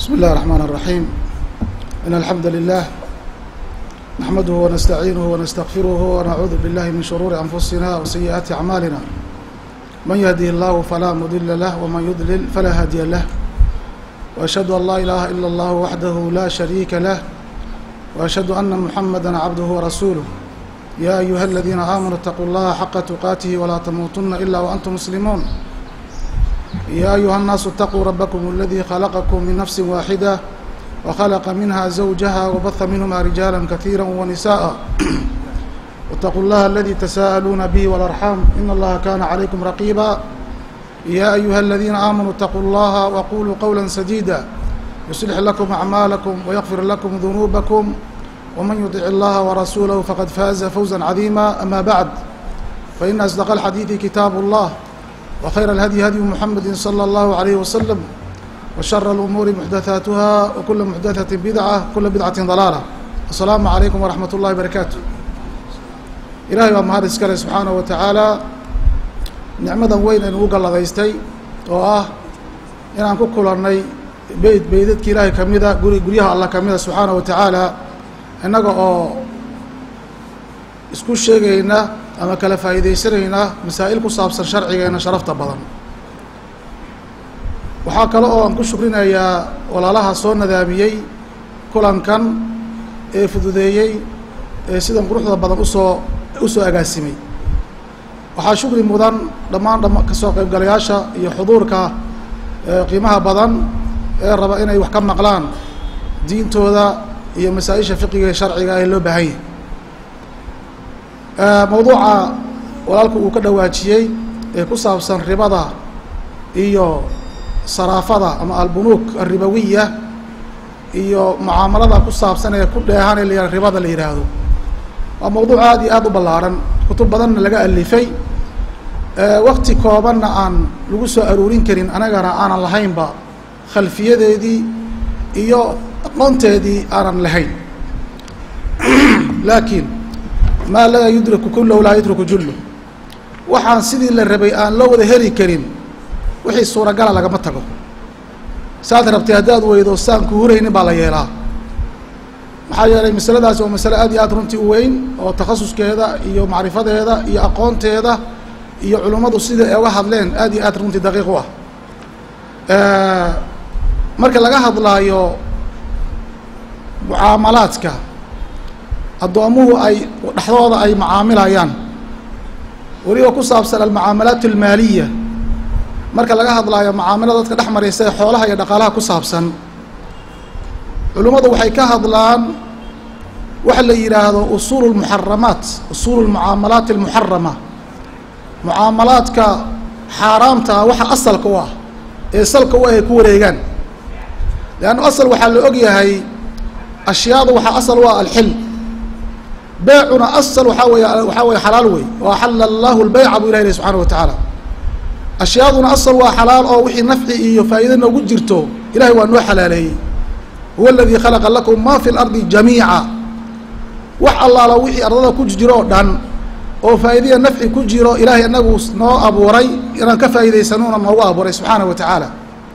بسم الله الرحمن الرحيم إن الحمد لله نحمده ونستعينه ونستغفره ونعوذ بالله من شرور أنفسنا وسيئات أعمالنا من يهده الله فلا مضل له ومن يضلل فلا هادي له وأشهد أن لا إله إلا الله وحده لا شريك له وأشهد أن محمدا عبده ورسوله يا أيها الذين آمنوا اتقوا الله حق تقاته ولا تموتن إلا وأنتم مسلمون يا أيها الناس اتقوا ربكم الذي خلقكم من نفس واحدة وخلق منها زوجها وبث منهما رجالا كثيرا ونساء واتقوا الله الذي تساءلون به والأرحام إن الله كان عليكم رقيبا يا أيها الذين آمنوا اتقوا الله وقولوا قولا سديدا يصلح لكم أعمالكم ويغفر لكم ذنوبكم ومن يطع الله ورسوله فقد فاز فوزا عظيما أما بعد فإن أصدق الحديث كتاب الله وخير الهدي هدي محمد صلى الله عليه وسلم وشر الأمور محدثاتها وكل محدثة بدعة كل بدعة ضلالة السلام عليكم ورحمة الله وبركاته ilaahay baa mahad iskale subxaanaه wa tacaala nicmadan weyn aynu u galladaystay oo ah inaan ku kulannay beyd beydadka ilaahay ka mida guri guryaha allah ka mida subxaanaه wa tacaala innaga oo isku sheegayna ama kala faa'iidaysanayna masaa'il ku saabsan sharcigeena sharafta badan waxaa kale oo aan ku shukrinayaa walaalaha soo nadaamiyey kulankan ee fududeeyey ee sidan quruxda badan usoo usoo agaasimay waxaa shukri mudan dhammaan dham kasoo qaybgalayaasha iyo xuduurka qiimaha badan ee raba inay wax ka maqlaan diintooda iyo masaa-isha fiqiga ee sharciga ee loo baahan yahay mawduuca walaalku uu ka dhawaajiyey ee ku saabsan ribada iyo saraafada ama albunuuk alribawiya iyo mucaamalada ku saabsan ee ku dheehan ee la ribada la yidhaahdo waa mawduuc aad iyo aad u ballaaran kutub badanna laga alifay wakti koobanna aan lagu soo aruurin karin anagana aanan lahaynba khalfiyadeedii iyo aqoonteedii aanan lahayn laakiin maa laa yudraku kullahu laa yudriku jullu waxaan sidii la rabay aan loo wada heli karin wixii suuragala lagama tago saad rabtay haddaad weydo saan ku huraynin baa la yeelaa maxaa yeelay masaladaasi waa masale aad iyo aad runtii u weyn oo takhasuskeeda iyo macrifadeeda iyo aqoonteeda iyo culummadu sida ay uga hadleen aad iyo aad runtii daqiiq u ah marka laga hadlaayo mucaamalaadka addoomuhu ay dhexdooda ay macaamilayaan weliba ku saabsan almucaamalaat almaaliya marka laga hadlaayo macaamilada dadka dhex maraysa ee xoolaha iyo dhaqaalaha ku saabsan culimmadu waxay ka hadlaan waxa la yidhaahdo usuulu lmuxaramaat usuulu lmucaamalaat almuxarama mucaamalaadka xaaraamta ah waxa asalka u ah ee salka u ah ay ku wareegaan leanna asal waxaa la og yahay ashyaadu waxaa asal u ah alxil beecuna asal waxaa wey waxaa weye xalaal wey oo axala allahu lbeyca buu ilahi leh subxana wa tacaala ashyaaduna asal waa xalaal oo wixii nafci iyo faa'iida noogu jirto ilahay waa noo xalaaleeyey huwa aladii khalaqa lakum ma fi lardi jamiica wax allaala wixii ardada ku jiro oo dhan oo faa'iidaya nafci ku jiro ilaahay inagu noo abuuray inaan ka faa'iidaysanuuna noogu abuuray subxaana wa tacaala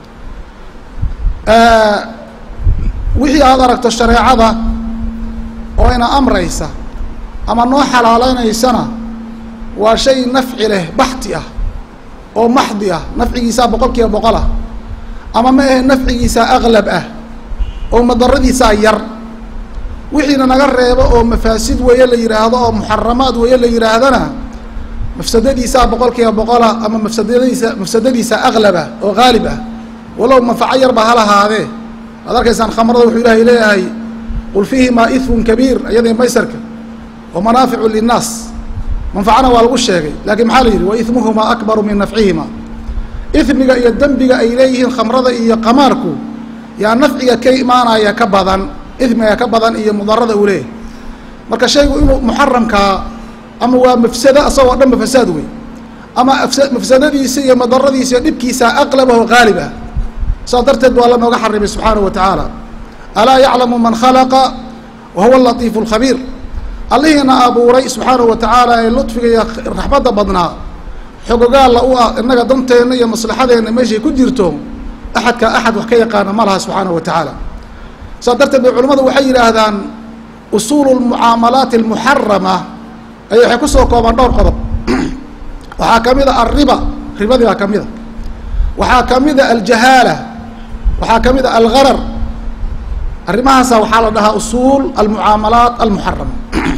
wixii aad aragto shareecada oo ina amraysa ama noo xalaalaynaysana waa shay nafci leh baxti ah oo maxdi ah nafcigiisaa boqol kiiba boqol ah ama ma ahe nafcigiisaa aqlab ah oo madaradiisaa yar wixiina naga reebo oo mafaasid weeye la yidhaahdo oo muxaramaad weeye la yidhaahdana mafsadadiisaa boqol kiiba boqola ama mafsadadiisa mafsadadiisaa aqlabah oo haalib ah walow manfaco yarba ha lahaadee waad arkaysaan khamrada wuxuu ilaahay leeyahay qul fiihimaa ifun kabiir iyadii maysarka wa manaaficu linnaas manfacana waa lagu sheegay laakiin maxaa la yidhi wa ismuhumaa akbaru min nafcihima ismiga iyo dembiga ay leeyihiin khamrada iyo qamaarku yaa nafciga ka imaanaya ka badan ismiga ka badan iyo mudarada uu leeyahay marka shaygu inuu muxaramkaa ama waa mafsado asagoo dhanba fasaad wey ama mafsadadiisa iyo madaradiisa iyo dhibkiisa aqlab ah oo haalib ah saas darteed waa la nooga xarimay subxaanahu wa tacaala alaa yaclamu man khalaqa wa huwa alatiifu alkhabiir allihiina abuuray subxaanahu wa tacaala ee ludfiga iyo raxmadda badnaa xogogaalla u ah innaga danteenna iyo maslaxadeenna meeshay ku jirto axadka axad wax ka yaqaana ma laha subxaanahu wa tacaala saas darteed bay culimmadu waxay yidhaahdaan usuulu lmucaamalaati almuxarama ay waxay kusoo koobaan dhowr qodob waxaa ka mid a alriba ribadii baa ka mid a waxaa ka mid a aljahaala waxaa ka mid a algarar arrimahaasa waxaa la dhahaa usuul almucaamalaat almuxarama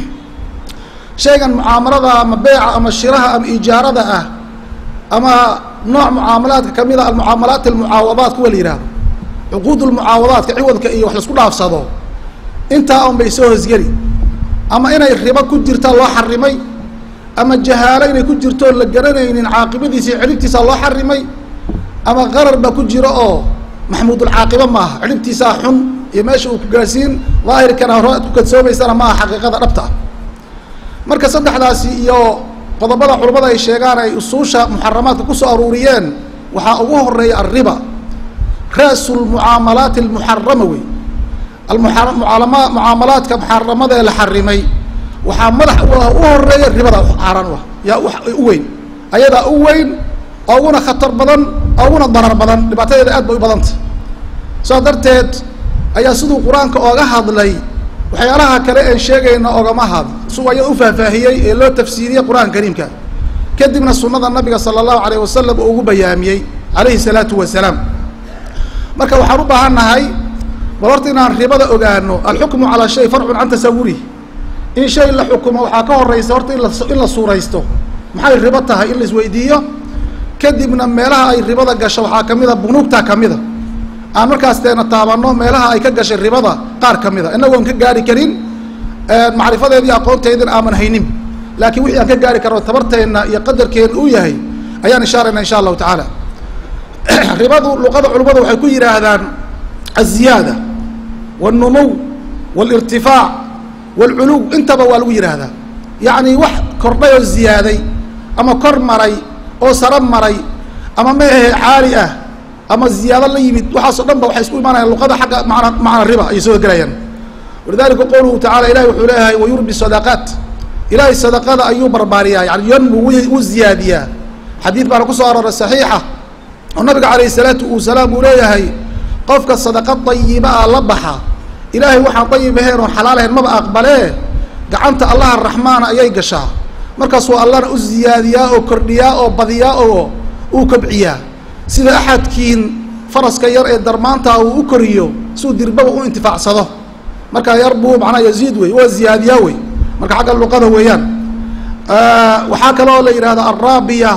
shaygan mucaamalada ama beeca ama shiraha ama ijaarada ah ama nooc mucaamalaadka kamid a almucaamalaat almucaawadaat kuwa la yihahdo cuquud lmucaawadaadka ciwadka iyo wax laisku dhaafsado intaa un bay soo hosgeli ama inay ribo ku jirta loo xarimay ama jahaalo inay ku jirto la garanaynin caaqibadiisa iyo celibtiisa loo xarimay ama qarar baa ku jiro oo maxmuudulcaaqiba maaha celibtiisaa xun iyo meesha uu ku gaarsiin daahirkana hore ad ku kadsoomaysana maaha xaqiiqada dhabta ah marka saddexdaasi iyo qodobada culimmada ay sheegaan ay usuusha muxaramaadka kusoo aruuriyeen waxaa ugu horeeya alriba ra'su lmucaamalaati almuxarama wey almuaalama mucaamalaadka muxaramada ee la xarimay waxaa madax u ah u horeeya ribada xaaraan u ah yaa u weyn ayadaa u weyn oo uguna khatar badan oo uguna darar badan dhibaatadeeda aad bay u badanta saas darteed ayaa siduu qur-aanka ooga hadlay waxyaalaha kale een sheegayna ogama had su ayada u faahfaahiyey ee loo tafsiiriyey qur-aanka kariimka kadibna sunada nabiga sala allahu alayh wasalam oo ugu bayaamiyey calayhi salaatu wasalaam marka waxaan u baahan nahay bal horta inaan ribada ogaano alxukmu calaa shay farcun can tasawurih in shay la xukumo waxaa ka horeysa horta in la in la suuraysto maxay ribo tahay in la isweydiiyo kadibna meelaha ay ribada gasho waxaa kamid a bunuugta kamida aan markaas teena taabano meelaha ay ka gashay ribada qaar ka mid a inagoon ka gaari karin macrifadeedii aqoonteedina aaman haynin laakiin wixii aan ka gaari karno tabarteenna iyo qadarkeena uu yahay ayaan ishaarayna insha allahu tacaala ribadu luqada culimmadu waxay ku yidhaahdaan aziyaada wاlnumuw wاlirtifaac wاlculuw intaba waa lagu yidhaahdaa yacni wax kordhay oo ziyaaday ama kor maray oo saro maray ama meahe caali ah ama ziyaado la yimid waxaasoo dhan ba waxay isku imaanayaan luqada xagga mana macna riba ayay soo gelayaan walidalika qowluhu tacala ilahi wuxuu leeyahay wayurbi sadaqaat ilahay sadaqada ayuu barbaariyaa yani yanmu wuu ziyaadiyaa xadiid baana kusoo arooray saxiixa oo nabiga calayh salaatu wasalaam uu leeyahay qofka sadaqa dayiba ah la baxa ilaahay waxaan dayib ahayn oon xalaal ahayn maba aqbalee gacanta allaha raxmaana ayay gashaa markaasuu allana u ziyaadiyaa oo kordhiyaa oo badiyaa oo uu kobciyaa sida axadkiin faraska yar ee darmaanta uu u koriyo siuu dirbaba u intifaacsado marka yar buu macnaa yaziid wey waa ziyaadiyaa wey marka xagga luqada weeyaan waxaa kaloo la yidhahda alraabiya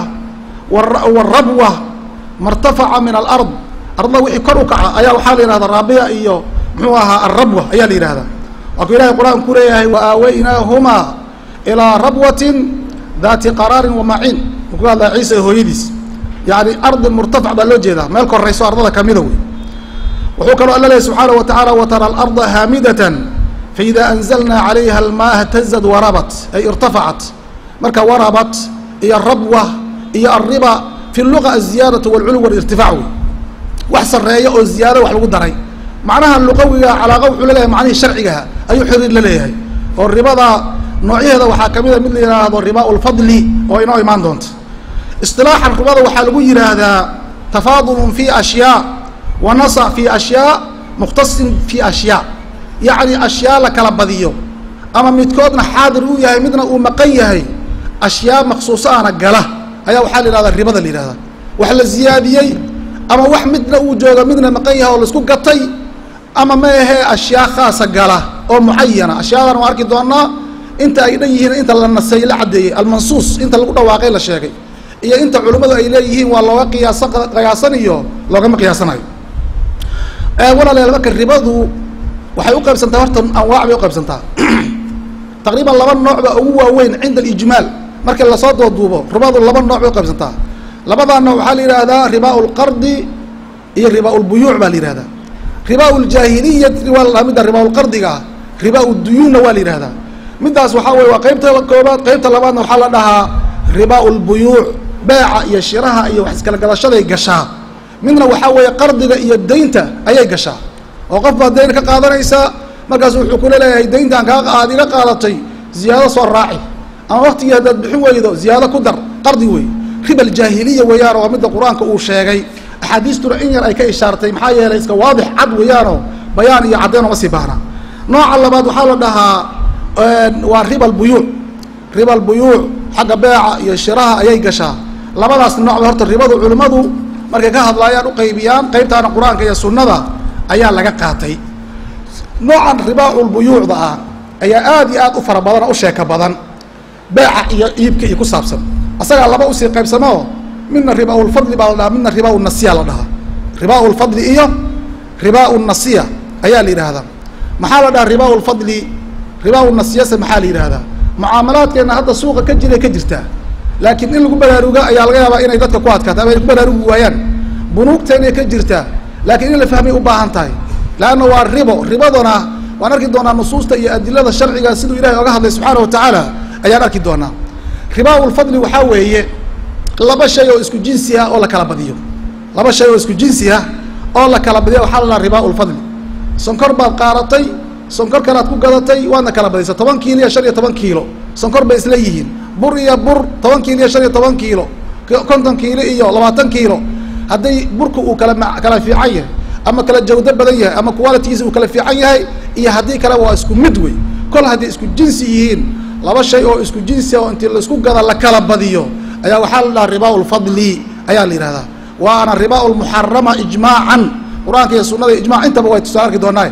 wاrabwa martafaca min alard arda wixii kor u kaca ayaa waxaa la yihahda raabiya iyo muxuu ahaa alrabwa ayaa la yihahda waa ku ilahay qur-aan ku leeyahay waaaweynaahumaa ilaa rabwatin dati qaraarin wamaciin u ku hadlaya ciisa hooyadiis yani ardi murtafac baa loo jeedaa meel korayso ardada kamida wey wuxuu kaloo alla lehy subxaanaه wa taعala watara alarda haamidatan faida anzalna calayha almaa htazad warabat ay irtafacat marka warabat iyo rabwa iyo alriba fi luga aziyaadaة wاlculuw wاlirtifac wey wax sareeya oo ziyaado wax lagu daray macnaha luqawiga calaaqa wuxuu laleeyahay macnihii sharcigaha ayuu xiriir la leeyahay oo ribada noocyaheeda waxaa kamida mid la yidhaahdo riba lfadli oo inoo imaan doonta isilaaxan ribada waxaa lagu yidhaahdaa tafaadulun fi ashyaa wa nasac fi ashyaa mukhtasin fi ashyaa yacni ashyaa la kala badiyo ama midkoodna xaadir uu yahay midna uu maqan yahay ashyaa maksuuso ana gala ayaa waxaa la yihahdaa ribada la yihahdaa wax la ziyaadiyey ama wax midna uu jooga midna maqan yahay oo laisku gatay ama ma ahee ashyaa khaasa gala oo mucayana ashyaadan waa arki doonaa inta ay dhan yihiin inta la nasay la caddeeyey almansuus inta lagu dhawaaqay la sheegay iyo inta culimmadu ay leeyihiin waa looga qiyaasa qiyaasan iyo loogama qiyaasanayo walaalayaal marka ribadu waxay uqaybsantaa horta anwaac bay uqaybsantaa taqriiban laba nooc baa ugu waaweyn cinda alijmaal markii lasoo dooduubo ribadu laba nooc bay uqaybsantaa labadaa nooc waxaa la yihahdaa ribaa lqardi iyo ribaa lbuyuuc baa la yihahdaa ribaa ljaahiliyati waa la midda ribaa lqardiga ah ribaa duyuunna waa la yihahdaa middaas waxaa weye waa qeybta koobaad qeybta labaadna waxaa la dhahaa ribaa lbuyuuc beeca iyo shiraha iyo wax iskala gadashaday gashaa midna waxaa weeye qardiga iyo deynta ayay gashaa oo qof baad deyn ka qaadanaysaa markaasu wuxuu kula leeyahay deyntaan kaa aad iga qaadatay ziyaado soo raaci ama waktigii haddaad bixin weydo ziyaado ku dar qardi wey riba aljaahiliya weeyaan waa midda qur-aanka uu sheegay axaadiistuna in yar ay ka ishaartay maxaa yeelay iska waadix cad weeyaanoo bayaan iyo caddeyn oma sii baahna nooca labaad waxaa la dhahaa waa riba albuyuuc riba albuyuuc xagga beeca iyo shiraha ayay gashaa labadaas noocba horta ribadu culimmadu markay ka hadlaayaan uqaybiyaan qaybtaana qur-aanka iyo sunnada ayaa laga qaatay noocan ribaaculbuyuucda ah ayaa aad iyo aad u fara badan oo u sheeka badan beeca iyo iibka iyo ku saabsan asagaa laba usii qaybsamoo midna ribaaulfadli baa la dhahaa midna ribaaunasiya la dhahaa ribaaulfadli iyo ribaaunasiya ayaa la yidhaahdaa maxaa la dhahaa ribaaulfadli ribaaunasiyase maxaa la yidhaahdaa mucaamalaadkeena hadda suuqa ka jiray ka jirtaa laakiin in lagu baraaruga ayaa laga yaabaa inay dadka ku adkaato ama ay ku baraarugi waayaan bunuugteenay ka jirtaa laakiin in la fahmay u baahan tahay leanna waa ribo ribadana waan arki doonaa nusuusta iyo adilada sharciga siduu ilahay oga hadlay subxaana wa tacaala ayaan arki doonaa ribaaulfadli waxaa weeye laba shay oo isku jinsi ah oo la kala badiyo laba shay oo isku jinsi ah oo la kala badiyo waxaa la dhaha ribaaulfadli sonkor baad qaadatay sonkor kalaad ku gadatay waadna kala badisa toban kiilo iyo shan iyo toban kiilo sonkor bay isla yihiin bur iyo bur toban kiilo iyo shan iyo toban kiilo konton kiilo iyo labaatan kiilo hadday burka uu kala ma kala fiican yahay ama kala jawdo badan yahay ama qualitigiisa uu kala fiican yahay iyo haddii kale waa isku mid wey kol hadday isku jinsi yihiin laba shay oo isku jinsi oo intii laisku gada la kala badiyo ayaa waxaa la dhaha ribaaulfadli ayaa la yidhahdaa waana ribaaulmuxarama ijmaacan qur-aanka iyo sunada ijmac intaba way tusaa arki doonaa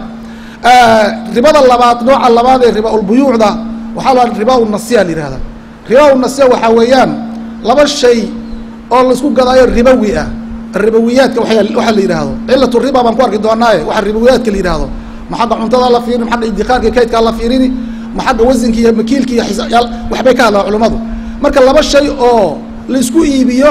ribada labaad nooca labaad ee ribaaulbuyuucda waxaa la ribaaunasiya la yihahdaa ribaaunasiya waxaa weeyaan laba shay oo laisku gadaayo ribawi ah ribawiyaadka waxaa la yidhaahdo cilatu riba baan ku arki doonaaye waxa ribawiyaadka la yidhaahdo ma xagga cuntada la fiirini ma xagga idikaarka kaydkaa la fiirini ma xagga wasinka iyo makiilka iyo xisayaal waxbay ka hadlaan culimmadu marka laba shay oo laisku iibiyo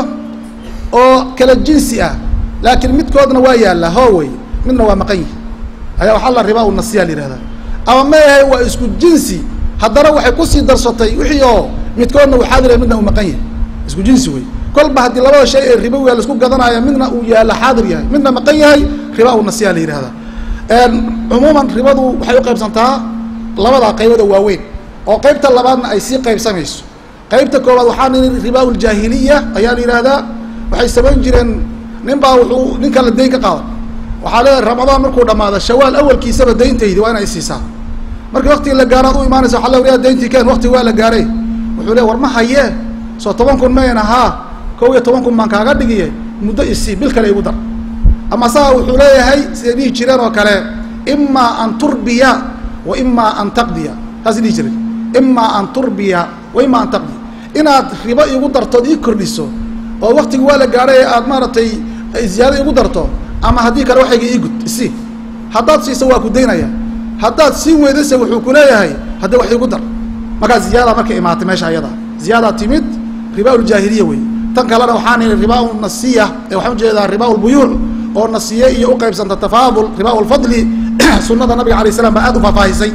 oo kala jinsi ah laakiin midkoodna waa yaallaa hoowey midna waa maqan yihi ayaa waxaa la ribaa unasiya la yihahdaa ama ma yahay waa isku jinsi haddana waxay kusii darsatay wixii oo midkoodna uu xaadir yahay midna uu maqan yahay isku jinsi wey kolba haddii labada shay ee ribowiga laisku gadanaayo midna uu yaalla xaadir yahay midna maqan yahay ribaa unasiya la yihahdaa cumuuman ribadu waxay u qaybsantaa labadaa qaybood oo waaweyn oo qaybta labaadna ay sii qaybsamayso qaybta koowaad waxaa nini ribaa uljaahiliya ayaa la yihahdaa waxay samayn jireen nin baa wuxuu nin kala dayn ka qaadan waxaa leedahay ramadaan markuu dhamaado shawaal awalkiisaba dayntaydi waa inay siisaa markii waktigii la gaaro ad u imaanaysa waa le dayntii keen waktigi waa la gaaray wuxuu le war ma hayee soo toban kun mayn ahaa kow iyo toban kun baan kaaga dhigiye muddo isii bil kale igu dar ama saga wuxuu leeyahay siday dhihi jireen oo kale imaa an turbiya wa imaa an taqdiya saasay dhihi jireen imaa an turbiya wa imaa an taqdiya inaad ribo igu dartood ii kordhiso oo waktigi waa la gaadhay ee aad maaragtay ziyaado igu darto ama haddii kale waxayga ii gud isi haddaad siiso waa ku daynaya haddaad siin weydase wuxuu ku leeyahay haddii wax igu dar markaa ziyaada markay imaatay meesha ayada ziyaadaa timid ribaa uljaahiliya wey tan kalena waxaa niri ribaa nasiya ee waxaan ujeedaa ribaa lbuyuuc oo nasiye iyo uqaybsanta tafaadul ribaa lfadli sunada nabiga alay slam baa aad u faahfaahisay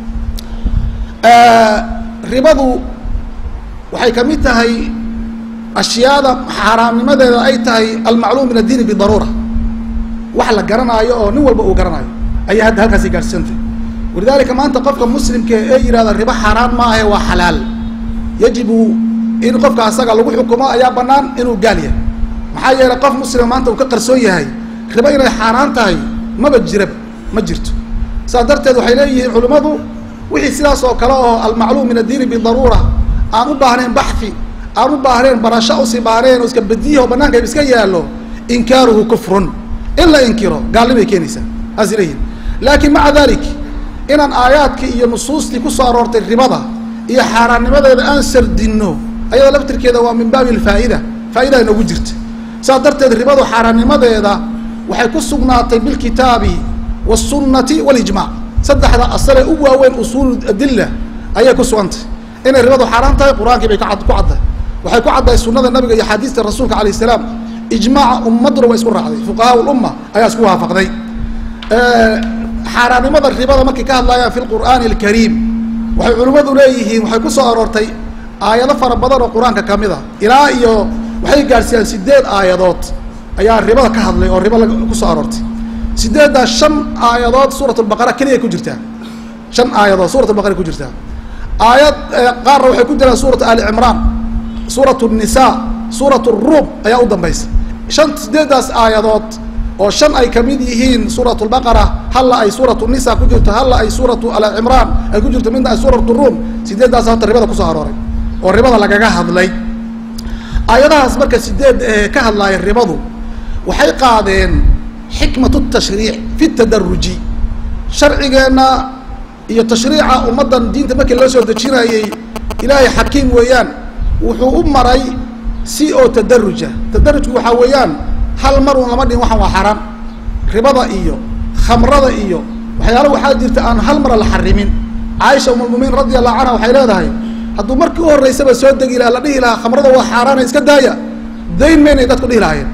ribadu waxay kamid tahay ashyaada xaaraamnimadeeda ay tahay almacluum min addiini bidaruura wax la garanaayo oo nin walba uu garanaayo ayaa hadda halkaasi gaadhsiisantay walidaalika maanta qofka muslimka ee yihahda ribo xaaraan maahe waa xalaal yajibu in qofka asaga lagu xukumo ayaa banaan inuu gaal yahay maxaa yeelay qof muslima maanta uu ka qarsoon yahay ribo inay xaaraan tahay maba jiraba ma jirto saas darteed waxay leeyihiin culimmadu wixii sidaas oo kale oo almacluum min addiini bidaruura aan u baahnayn baxi aan u baahnayn barasho usii baahnayn oo iska badiyaho banaanka iska yaallo inkaaruhu kufrun in la inkiro gaalnimay keenaysaa saasay leeyihin laakiin maca dalik inaan aayaadkii iyo nusuustii kusoo aroortay ribada iyo xaaraannimadeeda aan sardinno ayadoo laftirkeeda waa min baabi alfaa'ida faa'idaa inoogu jirta saas darteed ribadu xaaraannimadeeda waxay ku sugnaatay bilkitaabi wasunnati walijmac saddexda asalee u waaweyn usuul adilla ayay ku sugantay inay ribadu xaaraan tahay qur-aankii bay kacad ku caddahay waxay ku caddahay sunnada nabiga iyo axaadiista rasuulka alayh salaam ijmaaca ummaduna waa isku raacday fuqahaa lumma ayaa isku waafaqday xaaraannimada ribada markay ka hadlayaan fi lqur'aani alkariim waxay culimmadu leeyihiin waxay ku soo aroortay aayado fara badan oo qur-aanka ka mid a ilaa iyo waxay gaadhsiiyaan sideed aayadood ayaa ribada ka hadlay oo ribo ku soo aroortay sideeddaa shan aayadood suurat lbaqara keliya ku jirtaa shan aayadood suurat lbaqara ku jirtaa aayad qaarna waxay ku jiraan suuratu ali cimraan suurat nisa suurat ruum ayaa u dambaysa shan sideedaas aayadood oo shan ay kamid yihiin suurat lbaqara halla ay suuratu nisa ku jirto halla ay suuratu alcimraan ay ku jirto midna ay suuratu ruum sideedaas horta ribada kusoo arooray oo ribada lagaga hadlay aayadahaas marka sideed ee ka hadlaaya ribadu waxay qaadeen xikmatu tashriic fi tadaruji sharcigeenna iyo tashriica ummaddan diinta markii loo soo dejinayey ilaahay xakiim weeyaan wuxuu u maray si oo tadaruja tadarujku waxaa weeyaan hal mar un lama dhihin waxaan waa xaaraan ribada iyo khamrada iyo waxyaala waxaa jirta aan hal mara la xarimin caaisha umulmuminiin radi allahu canha waxay leedahay hadduu markii u horreysaba soo degi laha la dhihi lahaa khamrada waa xaaraana iska daaya dayn maynay dadku dhihi lahaayeen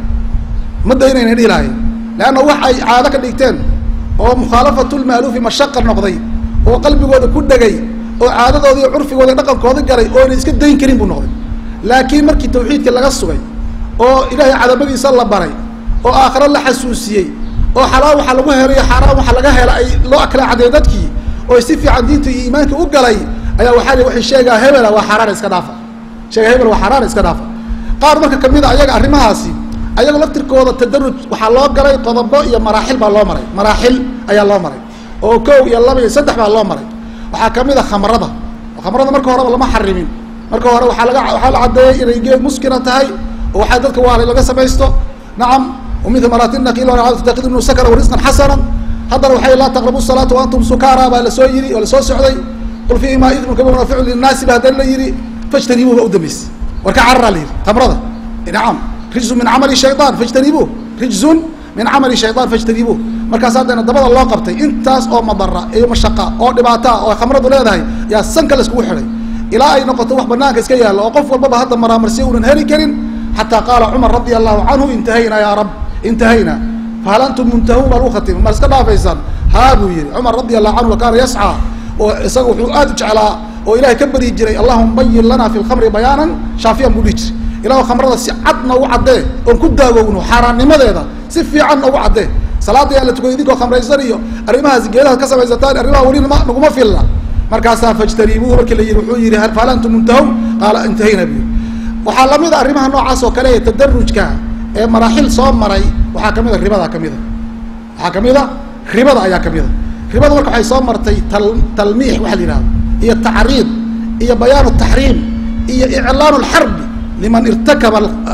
ma daynaynay dhihi lahaayeen leanna wax ay caado ka dhigteen oo mukhaalafatulmaaluufi mashaqa noqday oo qalbigooda ku dhegay oo caadadooda iyo curfigooda dhaqankooda galay oona iska dayn karin buu noqday laakiin markii tawxiidkii laga sugay oo ilaahay cadamadiisa la baray oo aakhiro la xasuusiyey oo xalaal waxa lagu helayo xaaraan waxa laga hela ay loo akala cadeey dadkii oo si fiican diinta iyo iimaanka u galay ayaa waxaa li waxay sheegaa hebela waa xaaraan iska dhaafa sheega hebel waa xaaraan iska dhaafa qaar marka kamid a ayaga arrimahaasi ayaga laftirkooda tadaruj waxaa loo galay qodobo iyo maraaxil baa loo maray maraaxil ayaa loo maray oo kow iyo laba iyo saddex baa loo maray waxaa kamid a khamrada khamrada marka horeba lama xarimin marka hore waaa laga waxaa la caddeeyey inay geed muskina tahay oo waxaa dadka waala laga samaysto nacam ومثل مرات النقيل وتتخذ منه سكرا ورزقا حسنا haddana waxay laa taqrabu الصلاaةa وantum sukara baa lasoo yiri oo lasoo socday qul fiihima idmu kaba naficu linaasi ba haddana la yihi fاjtanibuuh ba udambaysa war ka carara la yihi tamrada nacam rijزun min camali shayطan fاjtanibuuh rijزun min camali shayطan fاjtanibuuh markaas haddana dabada loo qabtay intaas oo madara iyo mashaqa oo dhibaata oo khamradu leedahay yaa sanka laiskugu xidhay ilaa ay noqoto wax banaanka iska yaalla oo qof walbaba hadda maraamarsiya unan heli karin xataa qaala cumar radi allahu canhu intahayna ya rab intahayna fahal antum muntahuun baa lagu khatima ma iska dhaafaysaan haa buu yihi cumar radi allahu canhu wakaana yascaa oo isaga wuxuu aad u jeclaa oo ilahay ka baryi jiray allahuma bayin lana fi lkhamri bayaanan shaafiyan buu dhihi jiray ilahu khamrada si cad noogu caddee oon ku daawowno xaaraannimadeeda si fiican noogu caddee salaada yaan la tukay idinkoo khamraysan iyo arrimahaas geedaha ka samaysataan arrimaha weli ma naguma filla markaasaa fajtanibuuhu markii la yihi wuxuu yihi fahal antum muntahuun qaala intahayna bu waxaa lamid a arrimaha noocaas oo kale ee tadarujka ee maraaxil soo maray waxaa kamid a ribada kamid a waxaa kamid a ribada ayaa kamid a ribada marka waxay soo martay tal talmiix waxa la yihahdo iyo tacriid iyo bayaan taxriim iyo iclaan lxarbi liman irtakaba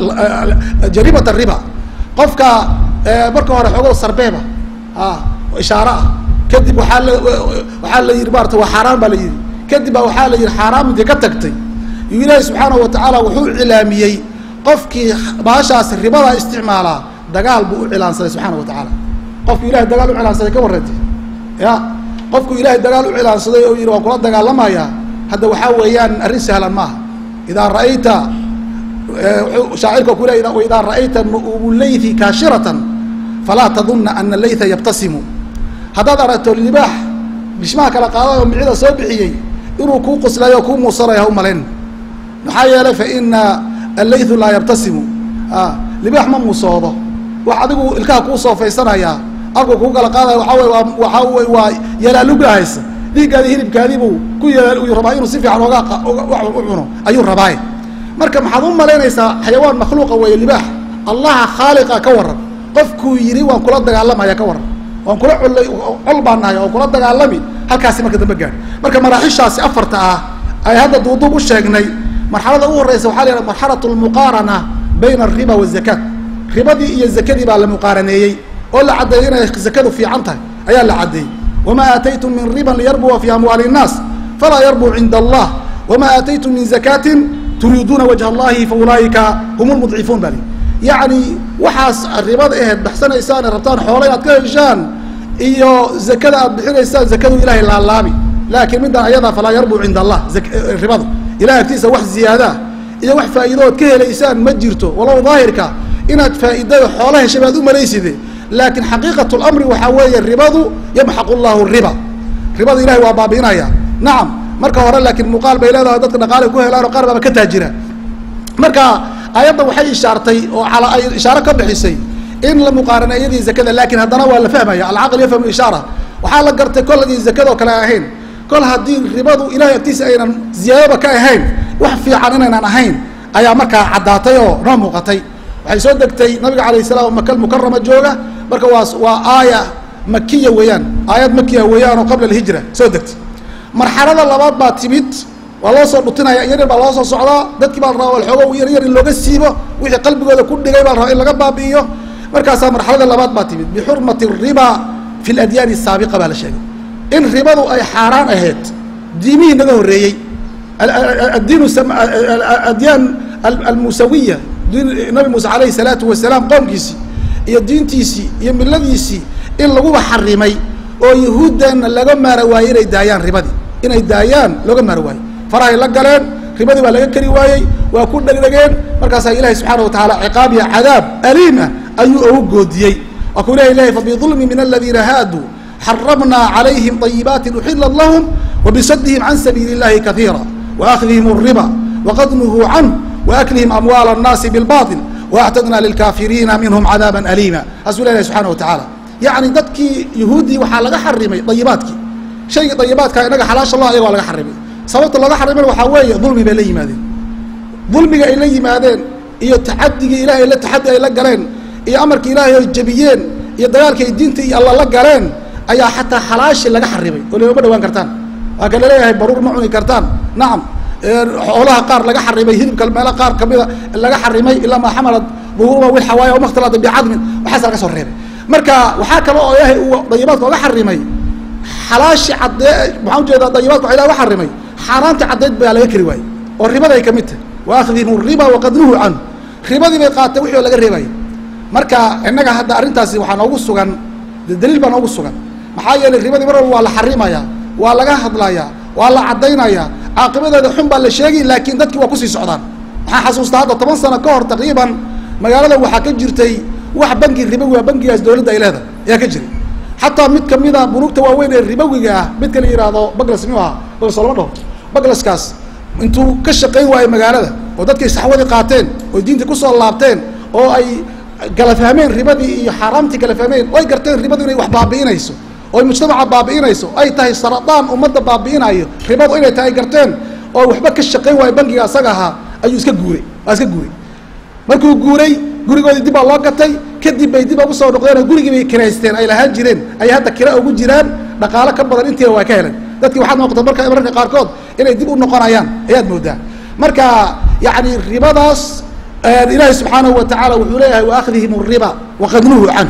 jarimat riba qofka marka hore xoogo sarbeeba ishaare ah kadib waaa la waxaa la yihi maarata waa xaaraan baa la yihi kadib baa waxaa la yihi xaaraam intii ka tagtay yu ilaahi subxaanahu watacaala wuxuu cilaamiyey qofkii baashaas ribada isticmaalaa dagaal buu u cilaansaday subxaana watacaala qofku ilahay dagaal u cilaansaday ka warrantay ya qofku ilaahay dagaal u cilaansaday oo yihi waan kula dagaalamayaa hadda waxaa weeyaan arrin sahlan maaha idaa ra'ayta shaacirka ku le idaa ra'ayta nu'ubulaythi kaashiratan falaa tadunna ana laytha yabtasimu haddaad aragto libaax bishmaha kala qaaday oo micida soo bixiyey inuu kuu qoslayo o kuu muusanayo ha u malayn maxaa yeelay fa ina allaythu laa yabtasimu libaax ma muusoodo wax adigu ilkaha kuu soofaysanaya afka kuu kala qaadaya waxaa wey waa waxaa wey waa yalaaluga haysa dhiiggaadi hilibkaadii buu ku yalaal rabaa inuu si fiican oga u cuno ayuu rabaaye marka maxaad u malaynaysaa xayawaan makhluuqa weeye libaax allaha khaaliqa ka waran qofkuu yidhi waan kula dagaalamaya ka waran waan kula collay col baan nahay waan kula dagaalami halkaasi marka dambe gaadhi marka maraaxishaasi afarta ah ay hadda duuduub u sheegnay marxalada u horeysa waxaa la yidhaha marxalat lmuqaarana bayna alriba wazakaat ribadii iyo zakadii baa la muqaaraneeyey oo la caddeeyey inay zakadu fiican tahay ayaa la caddeeyey wamaa aataytum min riban liyarbuwa fi amwaali الnaas falaa yarbuu cinda allah wamaa aataytum min zakaatin turiiduuna wajha allahi faulaa'ika hum lmudcifuun bali yacni waxaas ribada aheed baxsanaysaan ee rabtaan xoolo inaad ka heshaan iyo zakada aad bixinaysaan zakadu ilahay laalaabi laakiin middan ayadaa falaa yarbuu cinda allah ribada ilahay agtiisa wax ziyaadaa iyo wax faa'iido ood ka helaysaan ma jirto walow daahirka inaad faa'iidada xoola heshay baad u malayside laakiin xaqiiqat lamri waxaa weeye ribadu yamxaqu llahu riba ribada ilahay waa baabi'inaya nacam marka hore laakiin muuqaal bay leedahay dadka dhaqaale ku helaan oo qaar baaba ka taajira marka ayadda waxay ishaartay oo ala ay ishaaro ka bixisay in la muqaarana iyadii zakada laakiin haddana waa la fahmaya alcaql yafhamu ishaara waxaa la gartay kol hadii zakada oo kale ahayn kol haddii ribadu ilahay agtiisa aynan ziyaadaba ka ahayn wax fiican inaynan ahayn ayaa markaa caddaatay oo noo muuqatay waxay soo degtay nabiga alayh salaam makal mukarama jooga marka waa waa aaya makiya weeyaan aayad makiya weeyaan oo qabla alhijra soo degtay marxalada labaad baa timid waa loo soo dhutinaya yar yar baa loo soo socdaa dadkii baa la rabaa walxoogo yar yar in looga siibo wixii qalbigooda ku dhigay baa la rabaa in laga baabi'iyo markaasaa marxalada labaad baa timid bixurmati riba fi ladyaani asaabiqa baa la sheegay in ribadu ay xaaraan ahayd diimihii naga horreeyey addiin adyaan almusawiya nabi muuse alayhi salaatu wasalaam qoomkiisii iyo diintiisii iyo miladiisii in laguba xarimay oo yahuuddana laga maara waayey inay daayaan ribadii inay daayaan looga maara waayey farahay la galeen ribadii baa laga keri waayey waa ku dhegdhegeen markaasaa ilahi subxaana wa tacaala ciqaab iyo cadaab aliim ah ayuu ugu goodiyey waa kuu ilahi lehay fabidulmi min aladiina haaduu xaramnaa calayhim طayibaati uxilat lahum wabisadihim can sabiili اllahi kaiira waakhdihim الriba waqad nuhuu canh waaklihim amwaal الnaasi biاlbaطil waactadna lilkaafiriina minhum cadaaba aliima taasuu la ilahi subxana wa tacaala yacni dadkii yahuuddii waxaa laga xarimay dayibaadkii shaygii dayibaadka inaga xalaasha lah ayaga waa laga xarimay sababta looga xarimana waxaa weeye dulmi bay la yimaadeen dulmiga ay la yimaadeen iyo taxadigii ilahay la taxadi ay la galeen iyo amarkii ilaahay oy jebiyeen iyo dagaalkii ay diinta iyo alla la galeen ayaa xataa xalaashi laga xarimay oo lama dhawaan kartaan waa ka laleeyahay baruur ma cuni kartaan nacam xoolaha qaar laga xarimay hilibka meelo qaar kamida laga xarimay ilaa maa xamalat duhuuruma wilxawaaya o makhtalata bicadmin waxaasa laga soo reebay marka waxaa kale oo ilaahay uu dayibaadka oga xarimay xalaashi caddee maxaa ujeedaa dayibaadka waxa ilahi oga xarimay xaaraanta caddeed baa laga keri waayey oo ribaday ka mid tahay waaakhdihim riba waqad nuhu canhu ribadii bay qaateen wixii oo laga reebaya marka innaga hadda arrintaasi waxaa noogu sugan daliil baa noogu sugan maxaa yeelay ribadii mar walba waa la xarimayaa waa laga hadlayaa waa la caddaynayaa caaqibadeeda xun baa la sheegi laakiin dadkii waa kusii socdaan waxaan xasuustaa hadda toban sano ka hor taqriiban magaalada waxaa ka jirtay wax bangi ribowi a bangigaas dawladda ay leedahay ayaa ka jiray xataa mid kamida bunuugta waaweyn ee ribowiga ah midka la yihahdo baglas miyuu ahaa baglas lama dhaho baglaskaas intuu ka shaqayn waayo magaalada oo dadkay saxwadii qaateen oo diinta kusoo laabteen oo ay kala fahmeen ribadii iyo xaaraamtii kala fahmeen oy garteen ribadu inay wax baabi'inayso oy mujtamaca baabi'inayso ay tahay saradaan ummadda baabi'inayo ribadu inay tahay garteen oo waxba ka shaqayn waayo bangiga asaga ahaa ayuu iska guuray waa iska guuray markuu guuray gurigoodii dib baa loo gatay kadib bay dib ugu soo noqdeen oo gurigii bay kiraysteen ay lahaan jireen ay hadda kira ugu jiraan dhaqaalo ka badan intiiba waa ka heleen dadkii waxaad noqota marka mararka qaarkood inay dib u noqonayaan ayaad moodaa marka yani ribadaas ilaahi subxaanahu wa tacaala wuxuu leeyahay waaakhdihim riba waqad nuhuu canhu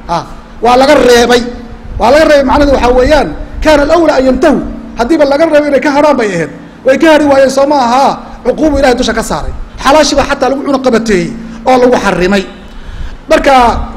waa laga reebay waa laga reebay macnadu waxaa weeyaan kaana alawla an yantahu haddiiba laga reebay inay ka harhaan bay ahayd way ka hari waayeen soo ma ahaa cuquubu ilahay dusha ka saaray xalaashiba xataa lagu cuno qabateeyey oo lagu xarimay marka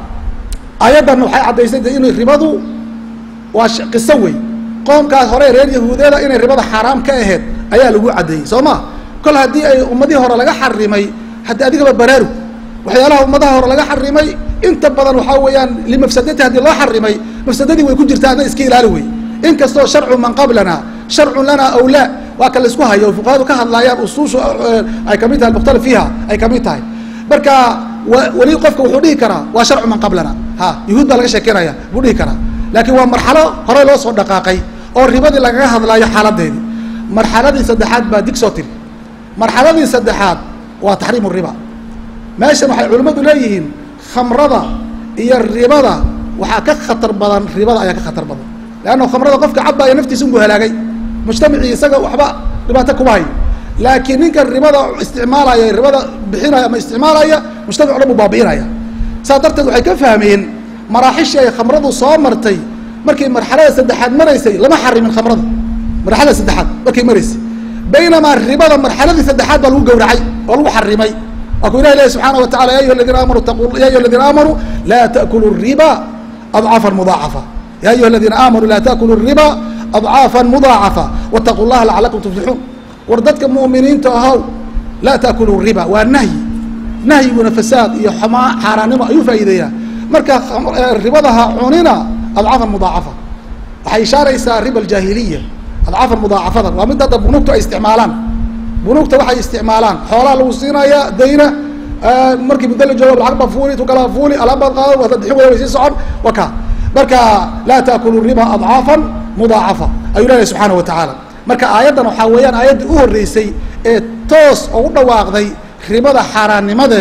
ayaddan waxay caddaysay de inay ribadu waa qiso wey qoomkaas hore reer yahuudeeda inay ribada xaaraam ka ahayd ayaa lagu caddeeyey soo ma kol haddii ay ummadihii hore laga xarimay haddi adigaba baraarug waxyaalaha ummadaha hore laga xarimay inta badan waxaa weeyaan limafsadati haddii loo xarimay mafsadadii way ku jirtaa adna iska ilaali wey inkastoo sharcu man qablana sharcun lana aw laa waa ka laisku hayo fuqahadu ka hadlaayaan usuushu ay kamid tahay mukhtalif fiiha ay kamid tahay marka weli qofka wuxuu dhihi karaa waa sharcu man qablana ha yahuud baa laga sheekeynaya buu dhihi karaa laakiin waa marxalo hore loo soo dhaqaaqay oo ribadii lagaga hadlaayo xaaladeedii marxaladii saddexaad baa dig soo tiri marxaladii saddexaad waa taxriimu riba meeshan waxay culimmadu leeyihiin khamrada iyo ribada waxaa ka khatar badan ribada ayaa ka khatar badan leanna khamrada qofka cabbaaya naftiisa unbuu halaagay mujtamacii isaga waxba dhibaato kuma hayo laakiin ninka ribada isticmaalaya ribada bixinaya ama isticmaalaya mujtamac o dhan buu baabi'inaya saas darteed waxay ka fahmeen maraaxishii ay khamradu soo martay markay marxalada saddexaad maraysay lama xarimin khamrada marxalada saddexaad markay maraysay baynamaa ribada marxaladii saddexaad baa lagu gawracay oo lagu xarimay waa ku ilah ilahi subxaana wa tacala ya ayuha aladiina aamanu taqu ya ayuha aladiina aamanuu laa ta'kulu riba adcaafan mudaacafa ya ayuha aladiina aamanuu laa ta'kulu riba adcaafan mudaacafa wattaquu llaha lacalakum tuflixuun war dadka mu'miniinta ahow laa ta'kulu riba waa nahyi nahyiguna fasaad iyo xumaa xaaraannimo ayuu faa'iideeyaa marka ribadaha cunina adcaafan mudaacafa waxay ishaaraysaa riba aljaahiliya adcaafan mudaacafada waa mid hadda bunuugtu ay isticmaalaan bunuugta waxay isticmaalaan xoolaha lagu siinaya dayna markii muddo la joogo lacag baa fuuli tu kala fuuli alaab baad qaado waad bixin wada way sii socon wa ka marka laa taakulu riba adcaafan mudaacafa ayuu leeyahay subxaana wa tacaala marka aayaddan waxaa weeyaan aayaddii u horreysay ee toos oo u dhawaaqday ribada xaaraannimadeeda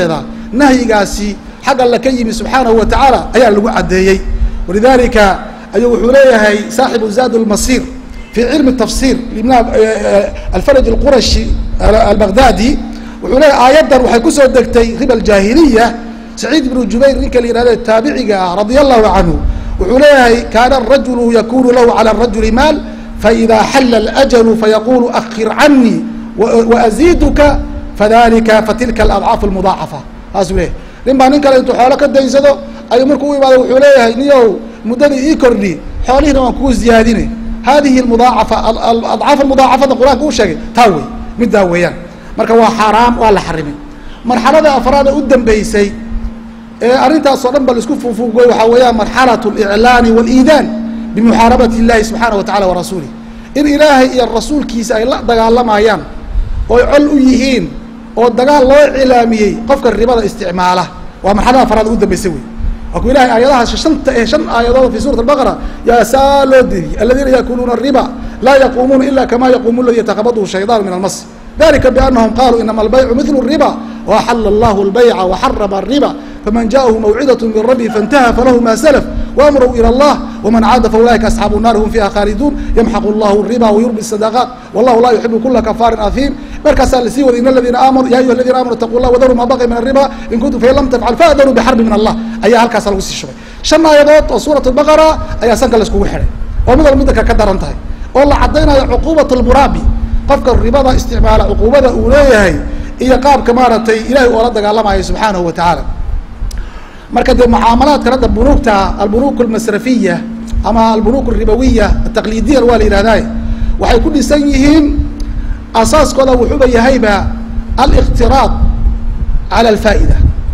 nahyigaasi xag alla ka yimi subxaanahu wa tacaala ayaa lagu caddeeyey walidalika ayuu wuxuu leeyahay saaxibu zaad lmasir fi cilmi tafsir alfaraj alqurashi albaghdadi wuxuu leeyahay aayaddan waxay kusoo degtay riba aljaahiliya saciid ibnu jubayr ninka la yihahdo taabiciga ah radia allahu canhu wuxuu leeyahay kaana arajulu yakunu lahu cala arajuli maal faida xalla alajalu fayaqulu akhir canii waaziiduka fadalika fatilka aladcaaf almudaacafa saasuu leeyahay nin baa nin kale intuu xoolo ka daysado ayuu markuu u imaado wuxuu leeyahay niyow muddadii ii kordhi xoolihiina waan kuu ziyaadine hadihi mudaacafa adcaaf almudaacafada qur-aanka u sheegay taa wey middaa weeyaan marka waa xaaraam waa la xarimay marxalada afraada u dambeysay ee arrintaasoo dhan ba laisku fuufuugoy waxaa weeyaan marxalat اliclaani wاliidaan bimuxaarabati اllahi subxaana wa tacala warasuulih in ilaahay iyo rasuulkiisa ay la dagaalamayaan ooy col u yihiin oo dagaal loo cilaamiyey qofka ribada isticmaala waa marxalada afraada u dambeysay wey waa ku ilahay aayadahaas shanta ee shan aayadood fi suurat albaqara yaa saa loo diriyey aladiina yakuluuna riba laa yaquumuuna ila kama yaquumu ladi yatakabadhu shayطaan min almas dalika bianahum qaluu inama albaycu mithlu الriba waaxala allahu اlbayca waxarama الriba faman jaahu mawcidaة min rabbi faاntaha falahu ma slf waamruu ilى اllah wman caada faulaئika asxaabu الnaari hum fiiha khaaliduun yamxaqu اllahu الriba wayurbi الsadaqaat wallahu laa yuxibu kula kafaarin ahiim markaasaa lasii waday in aladiina aamanu ya ayuha aladiina amanu itaqu llah wadaruu ma baqi min الriba in kuntum fain lam tafcal faأdanuu bxarbi min allah ayaa halkaasa lagu sii shubay shan aayadood oo suuraة الbaqara ayaa sanka laiskugu xidhay oo mid walba midaka ka daran tahay oo la cadaynayo cuquubaة اlmuraabi qofka ribada isticmaala cuquubada uu leeyahay iyo qaabka maaragtay ilahay oola dagaalamayo subxaanahu wa tacaala marka dee mucaamalaadkan hadda bunuugta albunuk almasrafiya ama albunuk alribawiya ataqliidiyan waa la yihahdaa waxay ku dhisan yihiin asaaskooda wuxuuba yahayba aliqtiraad cala alfaa'ida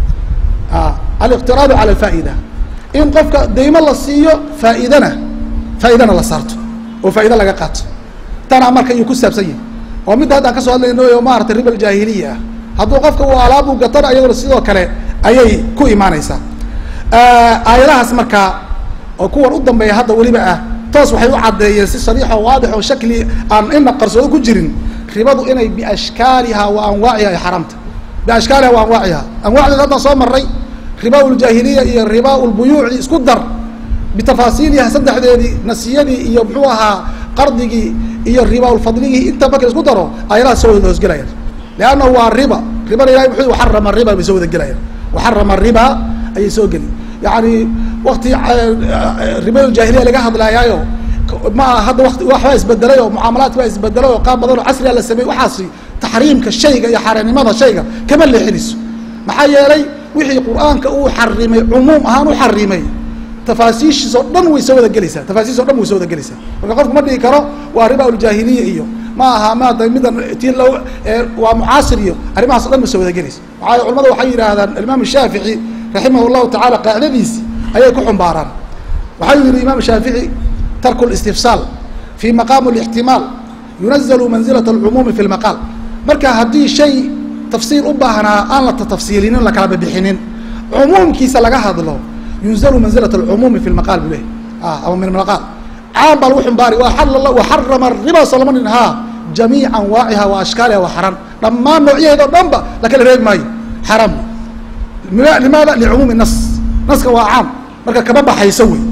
aliqtiraadu cala alfaa'ida in qofka daymo la siiyo faa'iidana faa'iidana la saarto oo faa'ido laga qaato tanaa marka iyuu ku saabsan yahay oo midda haddaan kasoo hadlayno o maarata riba aljaahiliya ah hadduu qofka uu alaabu gatana ayagona sidoo kale ayay ku imaanaysaa aayadahaas markaa oo kuwan u dambeeya hadda weliba ah toos waxay u caddeeyeen si sariixo waadix oo shakli aan ina qarsoodo ku jirin ribadu inay biashkaaliha wa anwaaciha ay xaramta biashkaaliha wa anwaaciha anwaacdeed haddaan soo maray riba ljaahiliya iyo riba lbuyuuci isku dar bitafaasiiliha saddexdeedii nasiyadii iyo muxuu ahaa qardigii iyo ribalfadligii inta marka isku daro ayadaha soo wada hoosgelayaan leanna waa riba ribana ilahay muxuu waxarama riba bay soo wada gelayaan waxarama riba ayay soo geli yani wakti ribaljahiliya laga hadlayaayo ma hadda wati waxbaa isbedelay oo mucaamalaadki baa isbedelay oo qaab badan oo casriga la sameeyey waxaasi taxriimka shayga iyo xaaraannimada shayga kama leexinayso maxaa yeelay wixii qur-aanka uu xarimay cumuum ahaan u xarimay tafaasiishiis oo dhan way soo wada gelaysaa tafaasiis o dhan way soo wada gelaysaa marka qofku ma dhigi karo waa riba uljaahiliya iyo ma aha maata middan ti lo waa mucaasir iyo arrimahaas o dhan ma soo wada gelaysa maxaa culamada waxay yidhaahdaan imaam shaafici raximah llahu tacala qaacidadiisi ayay ku xumbaaraan waxau yihi imaam shaafici tarku listifsaal fi maqaam lixtimaal yunazalu manzilat alcumuumi fi lmaqaal marka haddii shay tafsiil u baahnaa aan la tatafsiilinin la kala bibixinin cumuumkiisa laga hadlo yunzalu manzilat alcumuumi fi lmaqaal bu leh ama min maqaal caam baa lagu xumbaari waxarama riba solama nin ha jamiic anwaaciha wa ashkaaliha wa xaran dhammaan noocyaheeda o dhan ba la kala reebi maayo xaram limaada licumuumi nas naska waa caam marka kama baxayso wey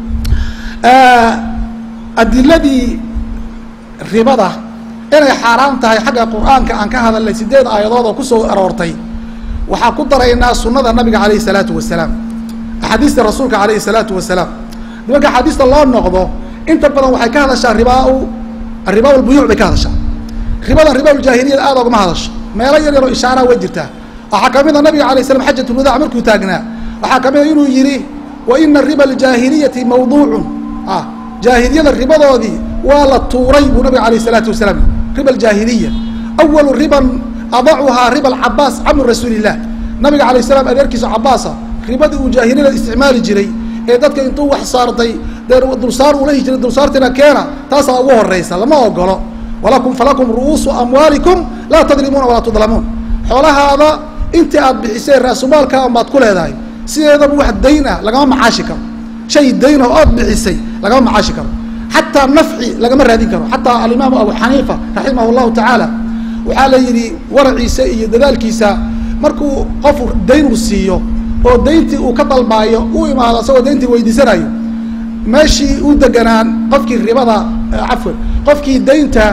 adiladii ribada inay xaaraan tahay xagga qur-aanka aan ka hadalnay sideed aayadood oo kusoo aroortay waxaa ku daraynaa sunada nabiga alayh الsalaatu wasalaam axaadiista rasuulka alayh الsalaatu wasalaam nimanka axaadiista loo noqdo inta badan waxay ka hadashaa ribaa riba lbuyuuc bay ka hadashaa ribadan riba ljaahiliyada aad ogama hadasho meelo yar yaroo ishaaraa way jirtaa waxaa kamid a nabiga alay slam xajat lwadaac markuu taagnaa waxaa kamid a inuu yihi wa ina riba aljaahiliyati mawduucun jaahiliyada ribadoodii waa la tuuray buu nabiga alayh الsalaatu wasalaam riba aljaahiliya awalu riban adacuhaa riba alcabaas camu rasuuli illah nabiga alayh salaam adeerkiisa cabaasa ribadii uu jaahiliyada isticmaali jiray ee dadka intuu wax saartay dee dulsaar uu lahi jiray dulsaartina keena taasaa ugu horeysa lama ogolo walakum falakum ru'uusu amwaalikum laa tadlimuuna walaa tudlamuun xoolahaada intii aad bixiseen raasumaalkaa baad ku leedahay sideedaba wax dayn ah lagama macaashi karo shay dayn oo ood bixisay lagama macaashi karo xataa nafci lagama raadin karo xataa alimaamu abu xaniifa raximah llahu tacaala waxaa la yidhi waraciisa iyo dadaalkiisa markuu qof dayn uu siiyo oo dayntii uu ka dalbaayo u imaado isagoo dayntii weydiisanayo meeshii u deganaan qofkii ribada cafwan qofkii daynta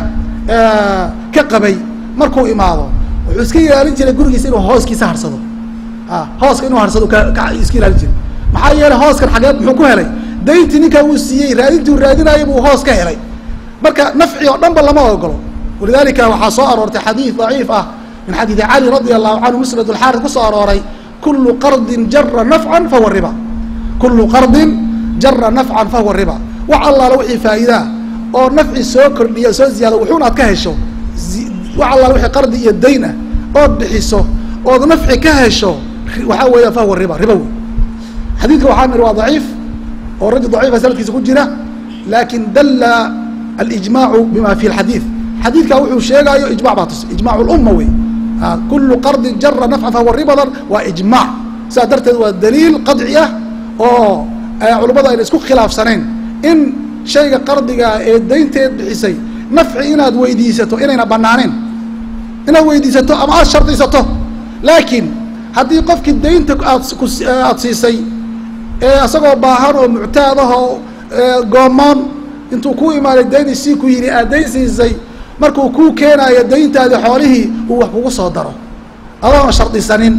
ka qabay markuu imaado wuxuu iska ilaalin jiray gurigiisa inuu hooskiisa harsado hooska inuu harsado iska ilaalin jiray maxaa yeelay hooskan xageed muxuu ku helay dayntii ninkaa uu siiyey raadintuu raadinaayo buu hoos ka helay marka nafci oo dhan ba lama ogolo walidalika waxaa soo aroortay xadiid daciif ah min xadiidi cali radia allahu canhu musnad lxaaris kusoo arooray kulu qardin jara nafcan fahuwa riba kulu qardin jara nafcan fahuwa riba wax allaala wixii faa'iidaa oo nafci soo kordhiya soo ziyaado wuxuuna aad ka hesho wax allaala wixii qardi iyo dayn ah ood bixiso ood nafci ka hesho waxaa weeya fahuwa riba riba wey xadiidka waxaa niri waa daciif oo rajul daciifa sanadkiisa ku jira lakin dalla alijmaacu bima fi lxadiid xadiidka wuxuu sheegaayo ijmac baa tusay ijmac lumma wey kulu qardin jara nafcan fahuwa ribadan waa ijmac sidaas darteed waa daliil qadci ah oo culummadu ayna isku khilaafsanayn in shayga qardigaa ee daynteed bixisay nafci inaad weydiisato inayna banaaneen inaad weydiisato ama aad shardisato laakiin haddii qofkii daynta aad aada siisay ee isagoo baahan oo muctaad ah oo goomoon intuu ku imaaday dayn sii ku yidhi aad dayn siisay markuu kuu keenaayo dayntaadi xoolihii uu wax kugu soo daro adoona shardisanin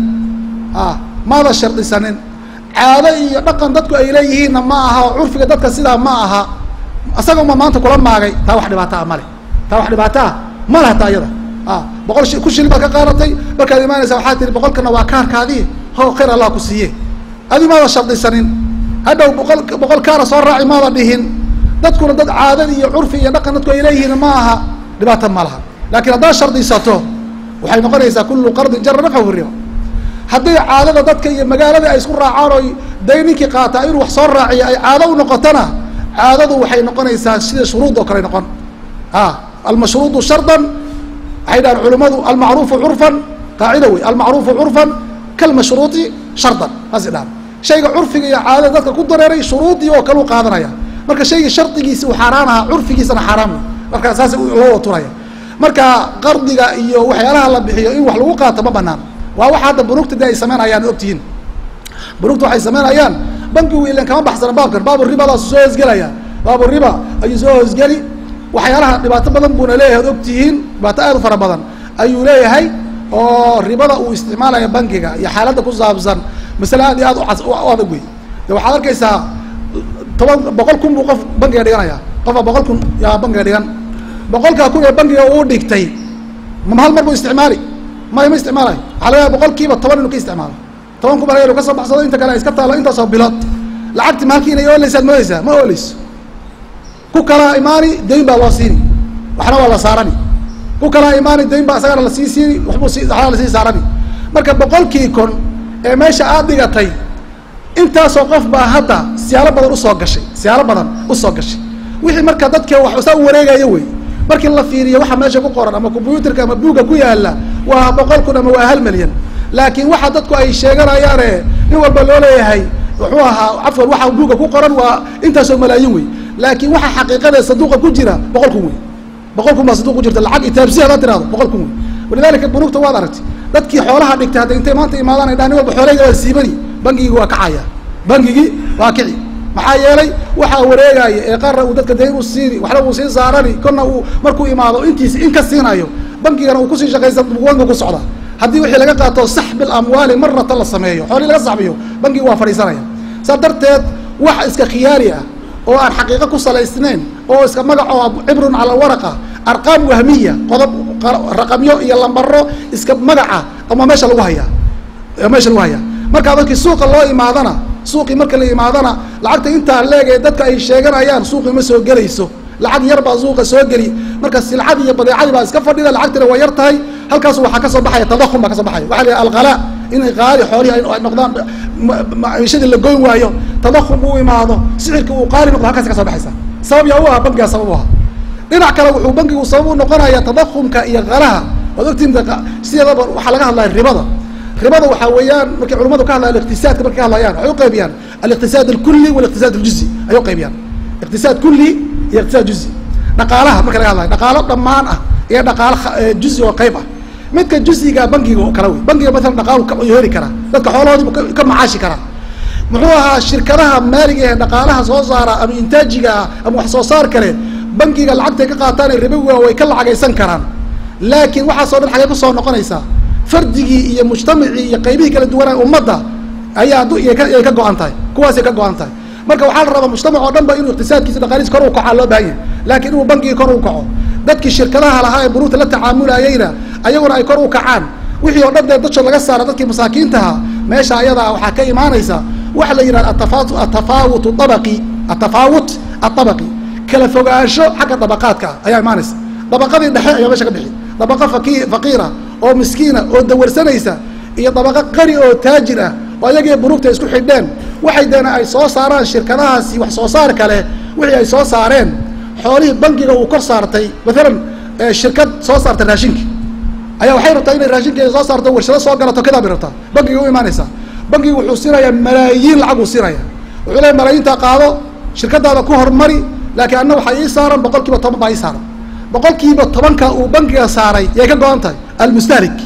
maada shardisanin caado iyo dhaqan dadku ay leeyihiinna ma aha oo curfiga dadka sidaa ma aha isagama maanta kula maagay taa wax dhibaato ah male taa wax dhibaato ah ma laha taa iyada boqol shi ku shilin baad ka qaadatay markaad imaanaysa waxaa tihi boqolkana waa kaarkaadii ho khayr allah ku siiye adi maada shardisanin hadhow boqol boqol kaara soo raaci maada dhihin dadkuna dad caadadi iyo curfi iyo dhaqan dadku ay leeyihiin ma aha dhibaato ma laha laakiin haddaad shardisato waxay noqonaysaa kullu qardin jara nafcahu riba hadday caadada dadka iyo magaalada ay isku raacaan oo day ninkii qaataa inuu wax soo raaciyo ay caado u noqotona caadadu waxay noqonaysaa sida shuruud oo kale noqon almashruudu shardan waxay dhahaan culimmadu almacruufu curfan qaacida wey almacruufu curfan kalmashruuti shardan saasay dhahan shayga curfiga iyo caadada dadka ku dareeray shuruudii oo kale u qaadanaya marka shayga shardigiisi uu xaaraan ahaa curfigiisana xaaraan wey marka saas loo waturaya marka qardiga iyo waxyaalaha la bixiyo in wax lagu qaato ma banaan waa waxa hadda bunugta de ay sameynayaan ogtihiin bunugta waxay sameynayaan bankigu ilan kama baxsana baabkan baabu ribadaas soo hoosgelaya baabu riba ayuu soo hoosgeli waxyaalaha dhibaato badan buuna leeyahay od ogtihiin dhibaato aad u fara badan ayuu leeyahay oo ribada uu isticmaalaya bankiga iyo xaaladda ku saabsan masale aad iyo aad u adag wey de waxaad arkaysaa toban boqol kun buu qof bankiga dhiganaya qofaa boqol kun yaa bankiga dhigan boqolkaa kun ee bankiga uu dhigtay ma hal mar buu isticmaali maya ma isticmaalayo waxaa laga yaaba boqol kiiba toban inuu ka isticmaalo toban kun baa laga inu ka soo baxsado inta kale ay iska taalo intaasoo bilood lacagti maalkii inay oolaysaad moodaysaa ma ooleyso ku kalaa imaani dayn baa loo siini waxna waa la saarani ku kalaa imaani dayn baa isagana lasii siini waxbuu si waxna lasii saarani marka boqolkii kun ee meesha aad dhigatay intaasoo qof baa hadda siyaalo badan usoo gashay siyaalo badan usoo gashay wixii marka dadka wax saa u wareegayo wey markii la fiiriyo waxa meesha ku qoran ama combyuterka ama buugga ku yaala waa boqol kun ama waa hal milyan laakiin waxa dadku ay sheeganayaane nin walba loo leeyahay wuxuu ahaa cafwan waxa buugga ku qoran waa intaasoo malaayin wey laakiin waxa xaqiiqada saduuqa ku jira boqol kun wey boqol kun baa saduuq ku jirta lacag itaabsi hadaad tirahdo boqol kun wey walidalika bunugta waad aragtay dadkii xoolaha dhigtay hadda intay maanta imaadaan ay dhahan nin walba xoolahayga waa siibani bangigii waa kacaya bangigii waa kici maxaa yeelay waxaa wareegaya ee qarra uu dadka dayn u siini waxna uu sii saarani kona uu markuu imaado intiisi in ka siinayo bankigana uu kusii shaqaysa banku ku socda haddii wixii laga qaato saxbi lamwaali marata la sameeyo xoolihii laga saxbiyo bangigi waa fadhiisanaya saas darteed wax iska khiyaari ah oo aan xaqiiqo ku salaysnayn oo iska magaco cibrun cala waraqa arqaam wahmiya qodob raqamyo iyo lambaro iska magaca ama meesha lagu hayaa meesha lagu hayaa markaa dadkii suuqa loo imaadana suuqii marka la imaadana lacagta intaa leeg ee dadka ay sheeganayaan suuqii ma soo gelayso lacag yar baa suuqa soo geli marka silcadii iyo badeecadii baa iska fadhida lacagtina waa yar tahay halkaasu waxaa kasoo baxaya tadakhum baa kasoo baxaya waxa la yidhaha alqalaa inay qaali xoolihi ay noqdaan maciishadii la goyn waayo tadakhum uu imaado sicirka uu qaali noqdo halkaasi kasoo baxaysa sabab yaa u aha bankigaa sabab u aha dhinac kale wuxuu bankigu sabab u noqonaya tadakhumka iyo qalaha waad ogtiin sideedaba waxaa laga hadlaya ribada ribada waxaa weeyaan markay culamadu ka hadlayan iqtisaadka markay ka hadlayaan waxay uqaybiyaan aliqtisaad alkuli waliqtisaad aljuzi ayay uqaybiyaan iqtisaad kuli iyo iqtisaad juzi dhaqaalaha marka laga hadlayo dhaqaalo dhammaan ah iyo dhaqaalo juzi oo qayb ah midka jusiga bangiga oo kale wey bangiga maalan dhaqaalu ka heli karaa dadka xoolahoodiibu ka macaashi karaa muxuu ahaa shirkadaha maaliga ee dhaqaalaha soo saara ama intaajiga ah ama wax soo saar kale bangiga lacagtay ka qaataan ee ribowiga way ka lacagaysan karaan laakiin waxaasoo dhan xagee kusoo noqonaysaa fardigii iyo mujtamacii iyo qaybihii kala duwanaa ummadda ayaa ayay ka go-an tahay kuwaasay ka go-an tahay marka waxaa la rabaa mujtamac oo dhan ba inuu iqtisaadkiisa dhaqaalihiis kor u kacaa loo baahan yahay laakiin inuu bangigii kor u kaco dadkii shirkadaha lahaa ee buruurta la tacaamulayeyna ayaguna ay kor u kacaan wixii oo dhan dee dadka laga saara dadkii masaakiintaha meesha ayadaa waxaa ka imaanaysa waxa la yidhahda atafa atafaawut abaqi atafaawut aabaqi kala fogaansho xagga dabaqaadka ah ayaa imaanaysa dabaqadii dhexe ayaa meesha ka bixi dabaqa faki faqiira oo miskiina oo dawarsanaysa iyo dabaqa qani oo taajir ah oo ayagii buruugta isku xidheen waxay deena ay soo saaraan shirkadahaasi wax soo saar kale wixii ay soo saareen xoolihii bangiga uu kor saartay maalan shirkad soo saarta raashinki ayaa waxay rabtaa inay raashinkeeda soo saarto warshado soo galato kadaa bay rabtaa bangiga u imaanaysaa bangiga wuxuu siinayaa malaayiin lacag uu siinaya wuxuu leeya malaayiintaa qaado shirkadaada ku hormari laakiin anna waxaa ii saaran boqol kiiba toban baa ii saaran boqol kiiba tobanka uu bangiga saaray yay ka go-an tahay almustahlik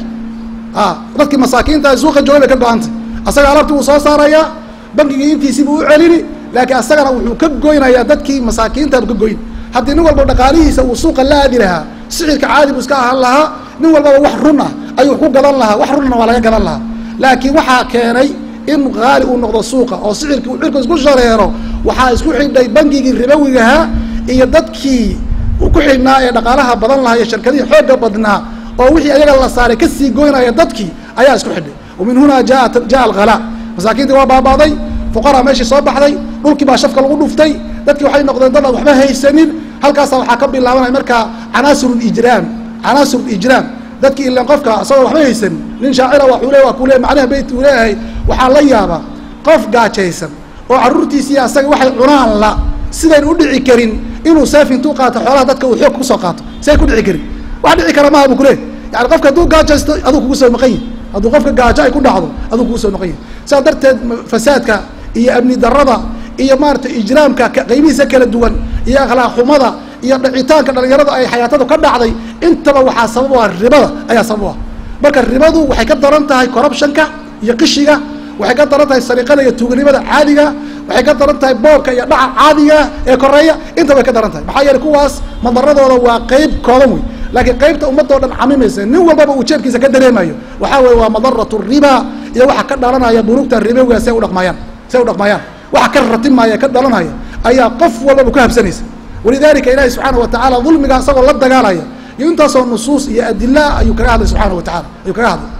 a dadkii masaakiinta suuqa joogay bay ka go-an tahay asaga alaabtii wuu soo saarayaa bangigii intiisiibuu u celini laakiin asagana wuxuu ka goynayaa dadkii masaakiintabu ka goyn haddii nin walba dhaqaalihiisa uu suuqa la aadi lahaa sixirka caadi buu iska ahaan lahaa nin walbaba wax run ah ayuu ku gadan lahaa wax runna waa laga gadan lahaa laakiin waxaa keenay in qaali uu noqdo suuqa oo sixirkii uu cirka isku shareero waxaa isku xidhay bangigii ribowigahaa iyo dadkii ku xidhnaa ee dhaqaalaha badan lahaa iyo shirkadihii xoogga badnaa oo wixii ayaga la saaray kasii goynaya dadkii ayaa isku xidhay wamin hunaa jaa jaa alkhala masaakiintii waa baabaaday fuqaraa meeshii soo baxday dhulkii baa shafka lagu dhuftay dadkii waxay noqdeen dad aan waxba haysanin halkaasa waxaa ka bilaabanaya markaa canaasir ijraam canaasir ijraam dadkii ilan qofka isagoo waxba haysanin nin shaacira waxuu le waa kule macnaha beyt uu leeyahay waxaa la yaabaa qof gaajaysan oo carruurtiisii asaga waxay cunaan la sidayn u dhici karin inuu seef intuu qaato xoolaha dadka uu xoog kusoo qaato siay ku dhici karin wax dhici kara maaha bu kule yani qofka hadduu gaajaysto aduu kugu soo maqan yahi hadduu qofka gaajo ay ku dhacdo aduu kugu soo maqan yahi sidaa darteed fasaadka iyo amni darada iyo maaragtay ijraamka qaybihiisa kala duwan iyo akhlaaq xumada iyo dhicitaanka dhalinyarada ay xayaatadu ka dhacday intaba waxaa sabab u ah ribada ayaa sabab u ah marka ribadu waxay ka daran tahay corruptionka iyo qishiga waxay ka daran tahay sariiqada iyo tuuganimada caadiga waxay ka daran tahay boobka iyo dhaca caadiga ee koreeya inta bay ka daran tahay maxaa yeele kuwaas madaradooda waa qeyb koodan wey laakiin qaybta ummadoo dhan camimaysa nin walbaba uu jeebkiisa ka dareemayo waxaa weye waa madaratu riba iyo waxa ka dhalanaya bunuugta ribowiga say udhaqmayaan say u dhaqmayaan waxa ka ratimaya ka dhalanaya ayaa qof walbaba ku habsanaysa walidalika ilahi subxaana wa tacaala dulmiga isagoo la dagaalaya iyo intaasoo nusuus iyo adila ayuu kaga hadlay subxaana wa taala ayuu kaga hadlay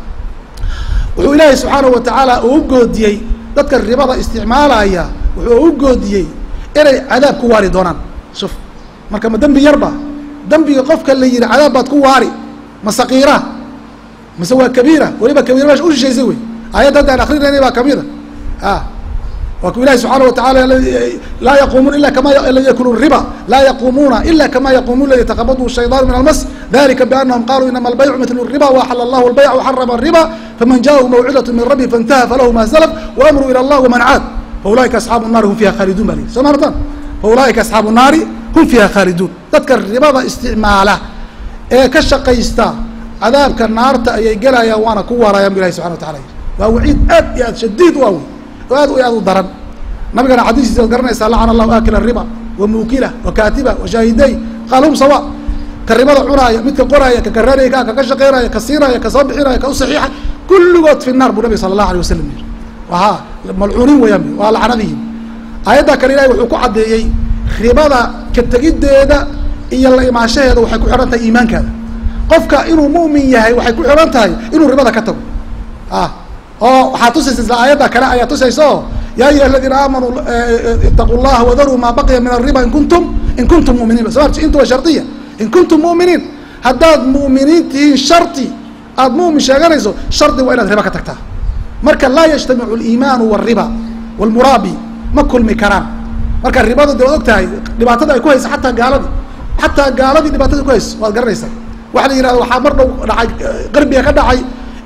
wuxuu ilaahay subxaana wa tacaala uu u goodiyey dadka ribada isticmaalaya wuxuu u goodiyey inay cadaab ku waari doonaan shuf marka ma dembi yarba dembiga qofka la yihi cadaab baad ku waari ma saqiira mase waa kabiira weliba kabiira meesha u shishaysay wey aayadda hadda aan akrinayna baa kamida a waa ku ilahi subxaana wa tacaala laa yaquumuuna ila kama yakulu riba laa yaquumuuna ila kama yaquumu ladi yataqabadu shayطaan min almas dalika bianahum qaluu inama albaycu mitlu riba waxala allahu albayc waxarama riba faman jaahu mawcidat min rabbi faintaha falahu ma salaf waamru ilى allah waman caad faulaika asxaabu الnaari hum fiha khaaliduun ba li soo maartan faulaika asxaabu الnaari hum fiha khaaliduun dadka ribada isticmaala ee ka shaqaysta cadaabka naarta ayay gelayaan waana ku waarayaan bu ilahi subxana wa taala yiri waa waciid aad iyo aad shadiid u ah wey oo aad aad u daran nabigana xadiistiisa ad garanaysaa lacana allahu aakila riba wa muukila wa kaatiba wa shaahiday qaal hum sawa ka ribada cunaaya midka qoraaya ka karaanaya ka kaka shaqeynaya ka siinaya ka soo bixinaya ka u saxiixa kulligood fi naar buu nabig sala allahu alay wasalam yiri waha malcuuniin wayaan waa lacnadihi aayadda kale ilahi wuxuu ku caddeeyey ribada ka tegiddeeda iyo la imaanshaheeda waxay ku xidhan tahay iimaankaada qofka inuu mu'min yahay waxay ku xidhan tahay inuu ribada ka tago ah oo waxaa tusaysa isla aayadda kale ayaa tusaysa oo ya ayuha aladiina aamanuu itaquu llaha wadaruu maa baqiya min ariba in kuntum in kuntum muminiin so intu waa shardiya in kuntum mu'miniin haddaad mu'miniin tihiin shardi aada mu'min sheeganayso shardi waa inaad riba ka tagtaa marka laa yajtamicu aliimaanu wariba walmuraabi ma kulmi karaan marka ribadu de waad og tahay dhibaatada ay ku haysa xataa gaaladii xataa gaaladii dhibaatada ku hayso waad garanaysaa waxa la yihahda waxaa mar dhow dhacay qarbiga ka dhacay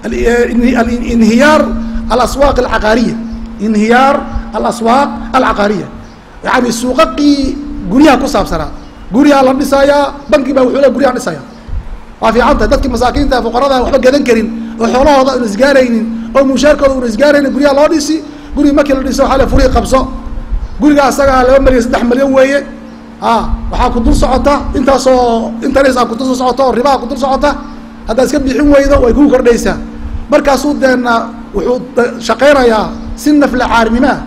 inhiyaar alaswaaq alcaqaariya inhiyaar alaswaaq alcaqaariya yani suuqaqii guryaha ku saabsanaa guryaha la dhisayaa banki baa wuxuu le guryaha dhisaya waa fiican tahay dadkii masaakiinta fuqarada waxba gadan karin oo xoolahooda una isgaaraynin oo mushaarkooda una isgaaraynin guryaha loo dhisi gurigi markii la dhiso waxaa le furii qabso guriga asagaa laba milyan saddex milyan weeye a waxaa ku dul socota intaasoo interest a kudul socota oo ribaa kudul socota haddaad iska bixin weydo way kugu kordhaysaa markaasuu deena wuxuu shaqaynayaa si nafla caarnimoah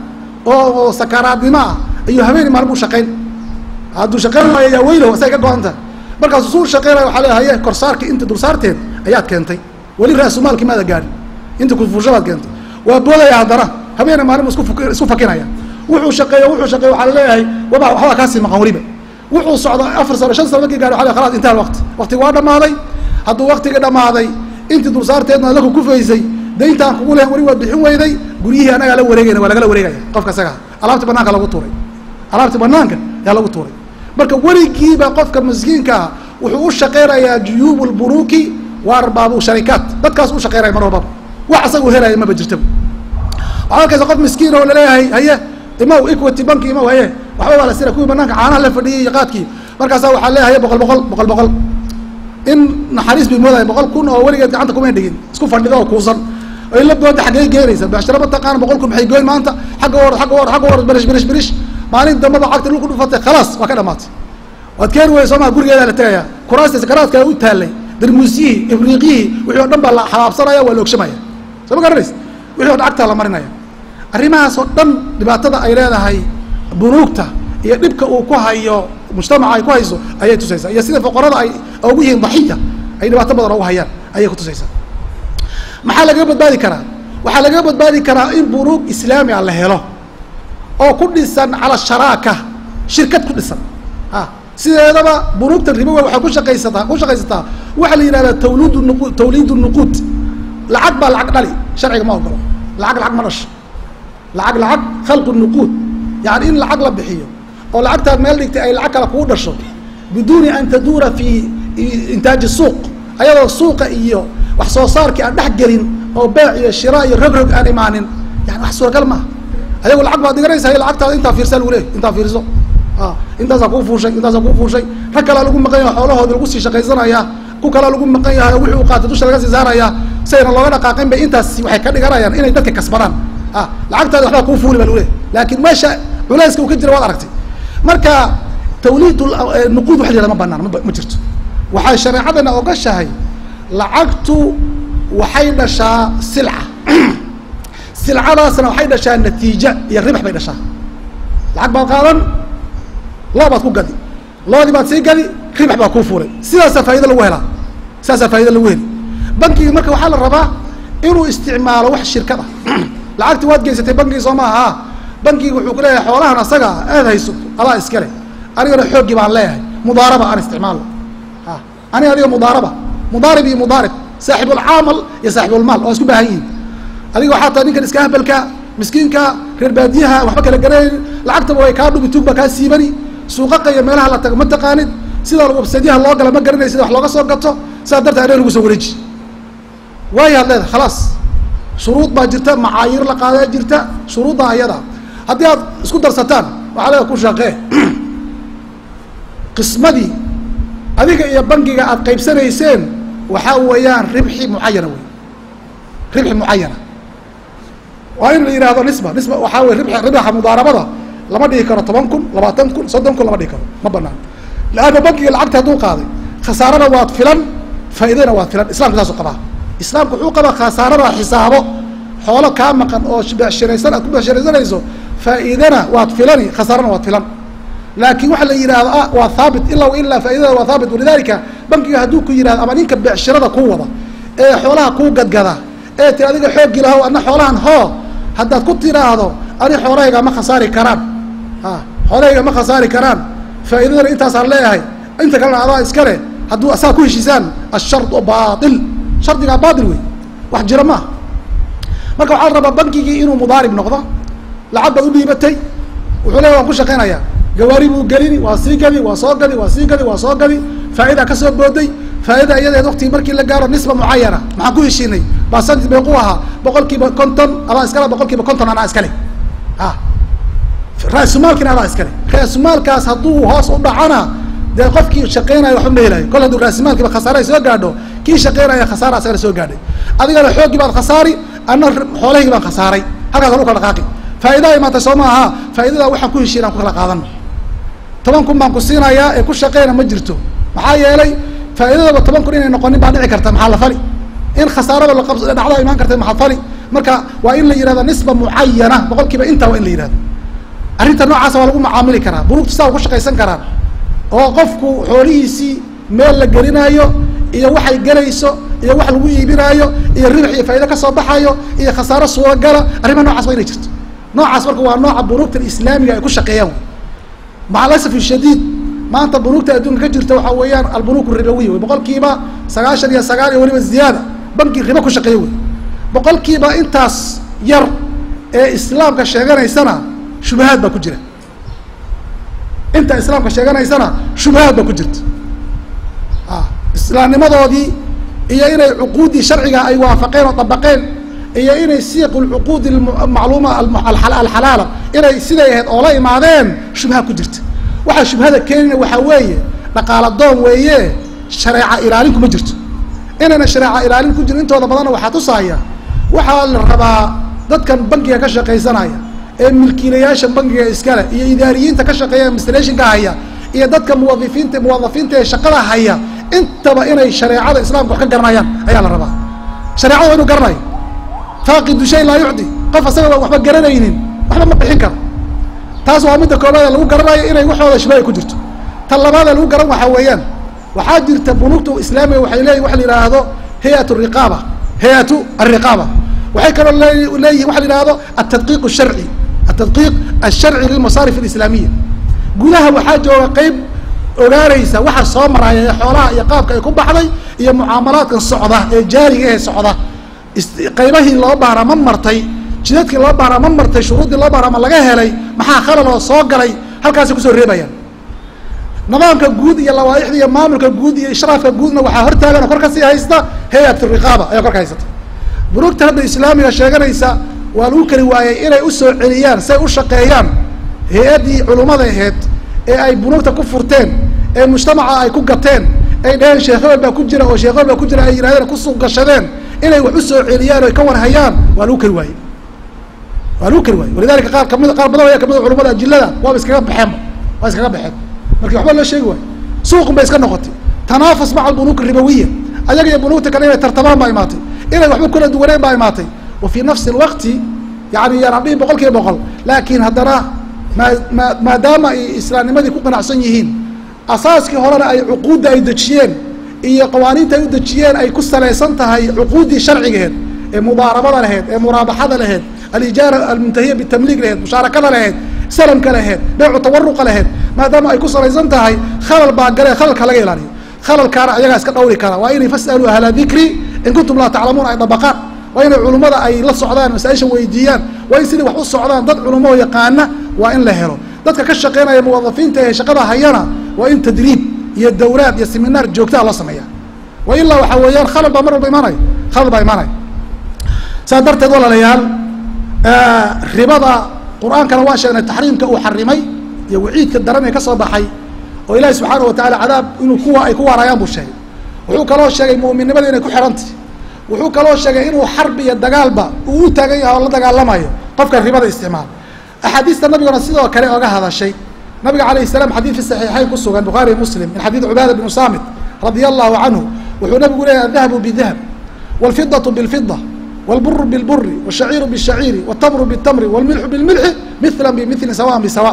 oo sakaraadnimo ah ayuu habeeni maalin buu shaqayn hadduu shaqayn waayo yaa weylo say ka go-anta markaasuu suu shaqaynaya waxaa le haye korsaarki inta dulsaarteed ayaad keentay weli ra-sumaalkii maada gaadhin inta kufuushadaad keentay waa boodaya haddana habeena maalin bu isku isku fakinaya wuxuu shaqeeyo wuxuu shaqeeyo waxaa laleeyahay waba waxbaa kaasii maqan weliba wuxuu socda afar sano shan sano markii gaari waa khalas intaha waqti waqtiga waa dhamaaday hadduu waqtigii dhamaaday intii dulsaarteedna adaka kufaysay dayntaan kugu lehen weli waad bixin weyday guryihii anagaa la wareegayna waa lagala wareegaya qofka isagaa alaabti banaanka lagu tuuray alaabti banaanka yaa lagu tuuray marka weligiiba qofka miskiinkaa wuxuu u shaqaynayaa juyuub lburuuki wa arbaabu sharikaat dadkaas u shaqaynaya mar walbaba wax asaga u helaya maba jirtaba waxaa arkaysa qof miskiin oo laleeyahay haye imaw equity banki imaw haye waxba waa la sira kuwii banaanka caanaha la fadhiyay iyo qaadkii markaasaa waxaa leeyahay boqol boqol boqol boqol in naxariis bay moodaya boqol kun oo weligeed gacanta kumay dhigin isku fadhido oo kuusan ay la booda xaggey geenaysa beeshara mataqaana boqol kun maxay goyn maanta xagga or agga or agga or berish berish berish maalin dambaba cagta dhulku dhufatay khalaas waa ka dhamaatay waad keeni weyda soo maa gurigeedaa la tegaya kuraasta sakaraadkaa u taalay darmuusyihii ibriiqyihii wixii o dhan baa la xabaabsanaya waa la ogshamaya soo ma garanaysa wixii o dhan agtaa la marinaya arrimahaas oo dhan dhibaatada ay leedahay bunuugta iyo dhibka uu ku hayo mujtamaca ay ku hayso ayay tusaysaa iyo sida foqorada ay ugu yihiin daxiya ay dhibaato badan ugu hayaan ayay kutusaysaa maxaa lagaga badbaadi karaa waxaa lagaga badbaadi karaa in bunuug islaami a la helo oo ku dhisan cala sharaaka shirkad ku dhisan a sideedaba bunuugta ribowa waxay ku shaqaysataa ku shaqaysataa waxaa la yihahdaa tawliid nuqu tawliid nuquud lacag baa lacag dhali sharciga ma ogolo lacag lacag ma dhasho lacag lacag khalqu nuquud yani in lacag la bixiyo oo lacagtaad meel dhigtay ay lacag kale kuu dhasho biduuni an taduura fi intaaji suuq ayadoo suuqa iyo wax soo saarkii aan dhex gelin oo beec iyo shira iyo rog rog aan imaanin yani wax suuragal maaha ayago lacag baad dhiganaysa lacagtaada intaa fiirsaa lagu leey intaa fiirso a intaasaa kuu fuushay intaasaa kuu fuushay rag kalaa lagu maqan yahay xoolahoodi lagu sii shaqaysanaya ku kalaa lagu maqan yahay oo wixii uu qaatay dusha laga sii saaraya sayna looga dhaqaaqin bay intaas waxay ka dhiganayaan inay dadka kasbadaan a lacagtaada waxbaa kuu fuuli ba lagu leey laakiin meesha culayska uu ka jira waad aragtay marka tawliid nuquud waxa la yihahda ma banaan ma jirto waxay shareecadana ogashahay lacagtu waxay dhashaa silca silcadaasna waxay dhashaa natiija iyo ribax bay dhashaa lacag baad qaadan loo baad ku gadi loodii baad sii gadi ribax baa kuu fuulay sidaasaa faaido lagu helaa sidaasaa faaido lagu heli bankiga marka waxaa la rabaa inuu isticmaalo wax shirkad ah lacagti waad geysatay bankigi soo maaha bankiga wuxuu ku leeyahay xoolahan asaga aad hayso adaa iskale anigana xooggii baan leeyahay mudaaraba aan isticmaalo a aniga adiga mudaaraba mudaarib iyo mudaarib saaxibulcaamal iyo saaxibulmaal waa isku baahan yihin adiga waxaa tahay ninkan iska habalka miskiinka reer baadiyaha waxba kala garanayn lacagtaba way kaa dhubi tuug baa kaa siibani suuqaqa iyo meelaha la tago ma taqaanid sida wabsadyaha loo gala ma garanay sida wax looga soo gato sidaa darteed adhe lagu soo wareeji waayaad leedahay khalaas shuruud baa jirta macaayiir la qaadaa jirta shuruudda ayada haddii aad isku darsataan waxaa leeda ku shaqee qismadii adiga iyo bankiga aad qaybsanayseen waxaa weeyaan ribxi mucayana wey ribxi mucayana waa in la yihahdo nisba nisba waxaa wey rib ribaxa mudaarabada lama dhigi karo toban kun labaatan kun soddon kun lama dhigi karo ma banaan laanna bankiga lacagta hadduu qaaday khasaarada waad filan faa'iidana waad filan islamka saasuu qabaa islaamku wuxuu qabaa khasaarada xisaabo xoolo kaa maqan oo beeshiraysan aad ku beeshiraysanayso faa'iidana waad filani khasaarana waad filan laakiin waxa la yidhahdo ah waa haabit ilaa ilaa faaidada waa haabit walidalika bankiga hadduu ku yihahdo ama ninka beecshirada ku wada ee xoolaha kuu gadgada ee ti adiga xooggii laho ana xoolahan hoo haddaad ku tiraahdo ani xoolahayga ma khasaari karaan a xoolahayga ma khasaari karaan faa'iidadana intaasaan leeyahay inta kalena adaa iskale hadduu asaa ku heshiisaan ashardu baail shardigaa baail wey wax jira maaha marka waxaa la rabaa bankigii inuu mudaarib noqdo lacag baad u dhiibatay wuxuu leeya waan ku shaqaynayaa gawaari buu gelini waa sii gadi waa soo gadi waa sii gadi waa soo gadi faa'idaa ka soo booday faa'ida iyadeed waktigii markii la gaaro nisba mucayana maxaan ku heshiinay basanti beequ ahaa boqol kiiba konton adaa iskale boqol kiiba konton anaa iskale a ra-sumaalkina adaa iskale ra-sumaalkaas hadduu hoos u dhacana dee qofkii shaqeynaya waxba ma helayo kol hadduu raasimaalkiiba khasaare ay soo gaadho kii shaqeynaya khasaara asagana soo gaadhay adigana xooggii baad khasaari anna xoolahaygi baan khasaaray halkaas lagu kala dhaqaaqi faa'idaa imaatay soo ma aha faa'iidada waxaan ku heshiin aan ku kala qaadano toban kun baan ku siinayaa ee ku shaqeyna ma jirto maxaa yeelay faa'iidadaba toban kun inay noqonin baa dhici karta maxaa la fali in khasaarada laqab dhacdaa imaan karta maxaa fali marka waa in la yihahdo nisba mucayana boqol kiiba intaa waa in la yihahdo arrinta noocaasa waa lagu macaamili karaa bunuugta saa ku shaqaysan karaan oo qofku xoolihiisii meel la gelinaayo iyo waxay gelayso iyo wax lagu iibinaayo iyo ribx iyo faa'ido kasoo baxayo iyo khasaaro suuragala arrimaha nocaas waa inay jirto noocaas marka waa nooca bunuugta islaamiga ay ku shaqeeyaan maca alasaf shadiid maanta bunuugta adduunka ka jirta waxaa weeyaan albunuuk ribawiya wey boqol kiiba sagaashan iyo sagaal iyo weliba ziyaada banki ribo ku shaqeeya wey boqol kiiba intaas yar ee islaamka sheeganaysana shubahaad baa ku jira inta islaamka sheeganaysana shubahaad baa ku jirta islaamnimadoodii iyo inay cuquuddii sharciga ay waafaqeen oo dabaqeen iyo inay siiq lcuquudi macluuma alxalaala inay siday ahayd oo la imaadeen shubha ku jirta waxaa shubhada keenina waxaa weeye dhaqaala doon weeye shareeca ilaalin kuma jirto inayna shareeca ilaalin ku jirin intooda badanna waxaa tusaaya waxaa la rabaa dadkan bankiga ka shaqaysanaya ee milkiilayaasha bankiga iskale iyo idaariyiinta ka shaqeeya administrationka haya iyo dadka muwadifiinta muwadafiinta ee shaqada haya intaba inay shareecada islaamka wax ka garanayaan ayaa la rabaa shareecada waa inu garanayo faaqidu shay laa yucdi qof asaga waxba garanaynin waxba ma bixin karo taas waa midda koobaad lagu garanayo inay waxooda shubaya ku jirto tan labaadee lagu garan waxaa weeyaan waxaa jirta bunuugta islaamiga waxay leeyihin waxa la yidhaahdo hayat riqaaba hay-atu alriqaaba waxay kaloo leeyihin waxa la yihahdo altadqiiq sharci altadqiiq alsharci lilmasaarif alislaamiya gudaha waxaa jooga qeyb ogaanaysa waxa soo maraya ee xoolaha iyo qaabka ay ku baxday iyo mucaamalaadkan socda ee jaariga ee socda qaybahii loo baahnaa ma martay jidadkii loo baahnaa ma martay shuruuddii loo baahnaa ma laga helay maxaa khalal oo soo galay halkaasay kusoo reebayaan nidaamka guud iyo lawaaixda iyo maamulka guud iyo ishraafka guudna waxaa hortaagan oo kor kasii haysta hay-at riqaaba ayaa kor ka haysata bunuugta hadda islaamiga sheeganaysa waa lagu keli waayey inay usoo celiyaan si ay u shaqeeyaan hay-addii culummada aheyd ee ay bunuugta ku furteen ee mujtamaca ay ku gateen ay dhaheen sheekh hebel baa ku jira oo sheekh hebel baa ku jira ay yidhahdeen kusuuq gashadeen inay wax usoo celiyaan o ay ka warhayaan waa lagu keli waaye waa lagu keli waaye walidalika qaar kamid qaar badan ayaa kamid a culamada ajilada waaba iskaga baxeenba waa iskaga baxeen marki waxba loo sheegi waayo suuqun bay iska noqotay tanaafus maca albunuuk ribawiya ayaga iyo bunuugta kale inay tartamaan baa imaatay inay waxba kula duwaneen baa imaatay wa fii nafsi lwaqti yani yaan dhihin boqol kiiba boqol laakiin haddana maa ma maadaama ay islaamnimadii ku qanacsan yihiin asaaskii horena ay cuquudda ay dejiyeen iyo qawaaniinta ay u dejiyeen ay ku salaysan tahay cuquuddii sharcigaheed ee mudaarabada laheyd ee muraabaxada laheyd alijaara almuntahiya bitamliig laheyd mushaarakada laheyd salamka laheyd beecu tawaruqa laheyd maadaama ay ku salaysan tahay khalal baa galee khalalka laga ilaaliyo khalalkaana ayagaa iska dhawri kara waa inay fas'aluu ahla dikri in kuntum laa taclamuuna ay dabaqaan waa inay culummada ay la socdaan masaaisha weydiiyaan waa in sidii wax u socdaan dad culummo yaqaana waa in la helo dadka ka shaqeynaya muwadafiinta ee shaqada hayana waa in tadriib iyo dawlaad iyo seminaar joogtaa loo sameeya wa ilaa waxaa weeyaan khalal baa mar walba imaanaya khalal baa imaanaya saas darteed walaalayaal ribada qur-aankana waan sheegnay taxriimka uu xarimay iyo waciidka daran ee ka soo baxay oo ilaahi subxaana wa tacala cadaab inuu kuwa ay ku waarayaan buu sheegay wuxuu kaloo sheegay mu'minnimada inay ku xihantay wuxuu kaloo sheegay inuu xarbi iyo dagaalba uu u taagan yahay oo la dagaalamayo qofka ribada isticmaal axaadiista nabiguna sidoo kale oga hadashay nabiga alayh الsalaam xadid fi صaxiixayn ku sugan bukhaari muslim min xadiid cubaada bn samit radia allahu canhu wuxuu nabigu leeyahy adahabu bidahab wاlfidaة bاlfida wاlburu bاlburi wالshaciiru bالshaciiri wالtamru bالtamri wاlmilxu bاlmilxi mila bmili sawaء bsawaء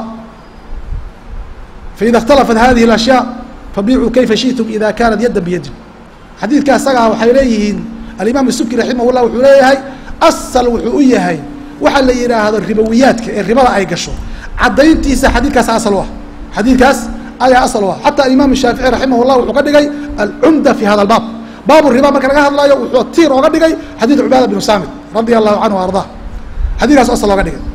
faida اkhtalafat hadihi اأshyaء fabicuu kayfa shiئtum ida kanat yada biyadin xadiidka isagaa waxay leeyihiin alimaam subki raximah llah wuxuu leeyahay asal wuxuu u yahay waxa la yidhaahdo ribowiyaadka ee ribada ay gasho caddayntiisa xadiidkaas asal u ah xadiidkaas ayaa asal u ah xataa imaam shaafici raximah llah wuxuu ka dhigay alcumda fi hada albaab baabu riba marka laga hadlaayo wuxuu tiir ooga dhigay xadiid cubaada bnu samit radia allahu canhu arda xadidkaas asal ooga dhigay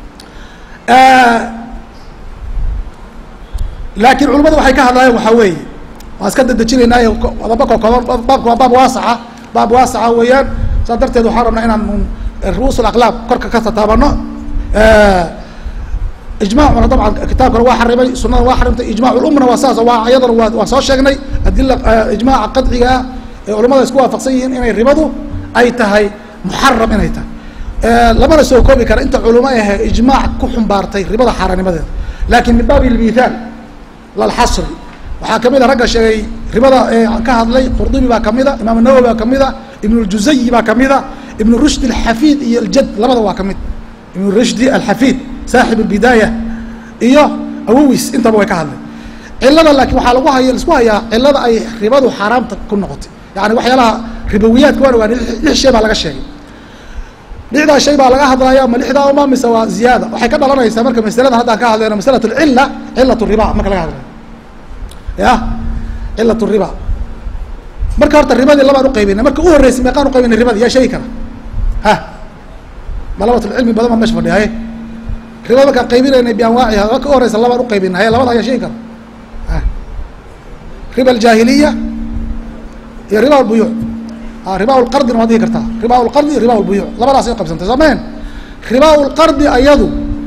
laakiin culimadu waxay ka hadlaayeen waxaa weeye waan iska dadejinaynaaye adaba kokooban baabka waa baab waasaca baab waasaca weeyaan saas darteed waxaan rabnaa inaan ru'uus alaqlaab korka ka tataabano ijmacuna dabcan kitaabkana waa xarimay sunada waa xarimtay ijmac lumna waa saas waa iyadana waa waan soo sheegnay adila ijmaca qadciga ah ee culamada isku waafaqsan yihiin inay ribadu ay tahay muxaram inay tahay lamana soo koobi kara inta culamo ahe ijmaac ku xumbaartay ribada xaaraanimadeeda lakin min baabi lmithaal lalxasri waxaa kamid a ragga sheegay ribada ka hadlay qurdubi baa kamida imaam nawowi baa kamida ibn ljuzayi baa kamida ibn rushdi alxafid iyo aljad labada waa kamid ibn rushdi alxafid saaxib albidaaya iyo awowis intaba way ka hadlay cilada laakiin waxaa lagu haya laisku hayaa cilada ay ribadu xaaraamta ku noqotay yani waxyaalaha ribowiyaadka waan ogaanay lix shay baa laga sheegay lixdaa shay baa laga hadlaya ma lixdaa uma mise waa ziyaada waxay ka dhalanaysaa marka masaladan haddaan ka hadlayno masalat lcila cilat riba marka laga hadlayo ya cilat riba marka horta ribadii labaan uqaybinay marka u horreysay meeqaan uqaybinay ribadii yaa sheegi kara ha dalabatulcilmi badan baa mesha fadhiya haye ribada markaan qaybinaynay bianwaaciha marka u horeysa labaan uqaybinay haye labada yaa sheegi kara ha riba aljaahiliya iyo riba albuyuuc riba lqardina waad dhihi kartaa riba lqardi riba lbuyuuc labadaasay qabsantay soomeen riba lqardi ayadu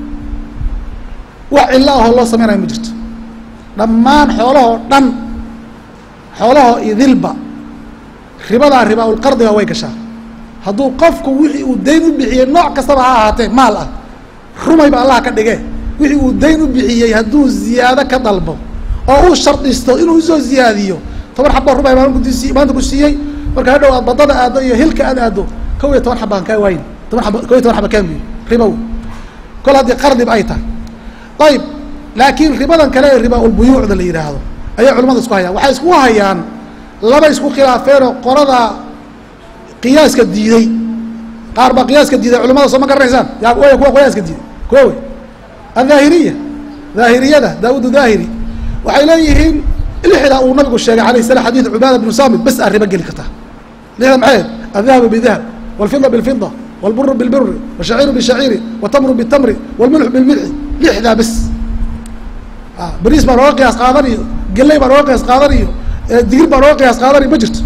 wax cilo ahoo loo sameynayo ma jirto dhammaan xoolahoo dhan xoolahoo idilba ribadaa riba lqardiga way gashaa hadduu qofku wixii uu dayn u bixiyey nooc kastaba ha ahaatee maal ah rumayba allah ka dhige wixii uu dayn u bixiyey hadduu ziyaado ka dalbo oo uu shardisto inuu usoo ziyaadiyo toban xabo rumay maankusi maanta ku siiyey marka hadhow aad badada aado iyo hilka aad aado kow iyo toban xabaan kaa waayin toban aba kow iyo toban xaba kaanguy ribow kol haddii qardib ay tahay ayib laakiin ribadan kale ee riba ulbuyuucda la yidhaahdo ayay culamada isku hayaan waxay isku hayaan laba isku khilaafeenoo qolada qiyaaska diiday qaar baa qiyaaska diiday culamada soo ma garanaysaan yaa way kuwa qiyaaska diiday kuwa wey adhaahiriya dhaahiriyada daawud dhahiri waxay leeyihiin lixda uu nabigu sheegay alayh salam xadid cubaada bnu samit bas aa riba geli kartaa lixda maxayd aldahabu bidahab walfida bilfida walburu bilburi washaciiru bishaciiri watamru bitamri walmilxu bilmilxi lixdaa bes bariis baa looga qiyaas qaadan iyo geley baa looga qiyaas qaadan iyo digir baa looga qiyaas qaadan iyo ma jirto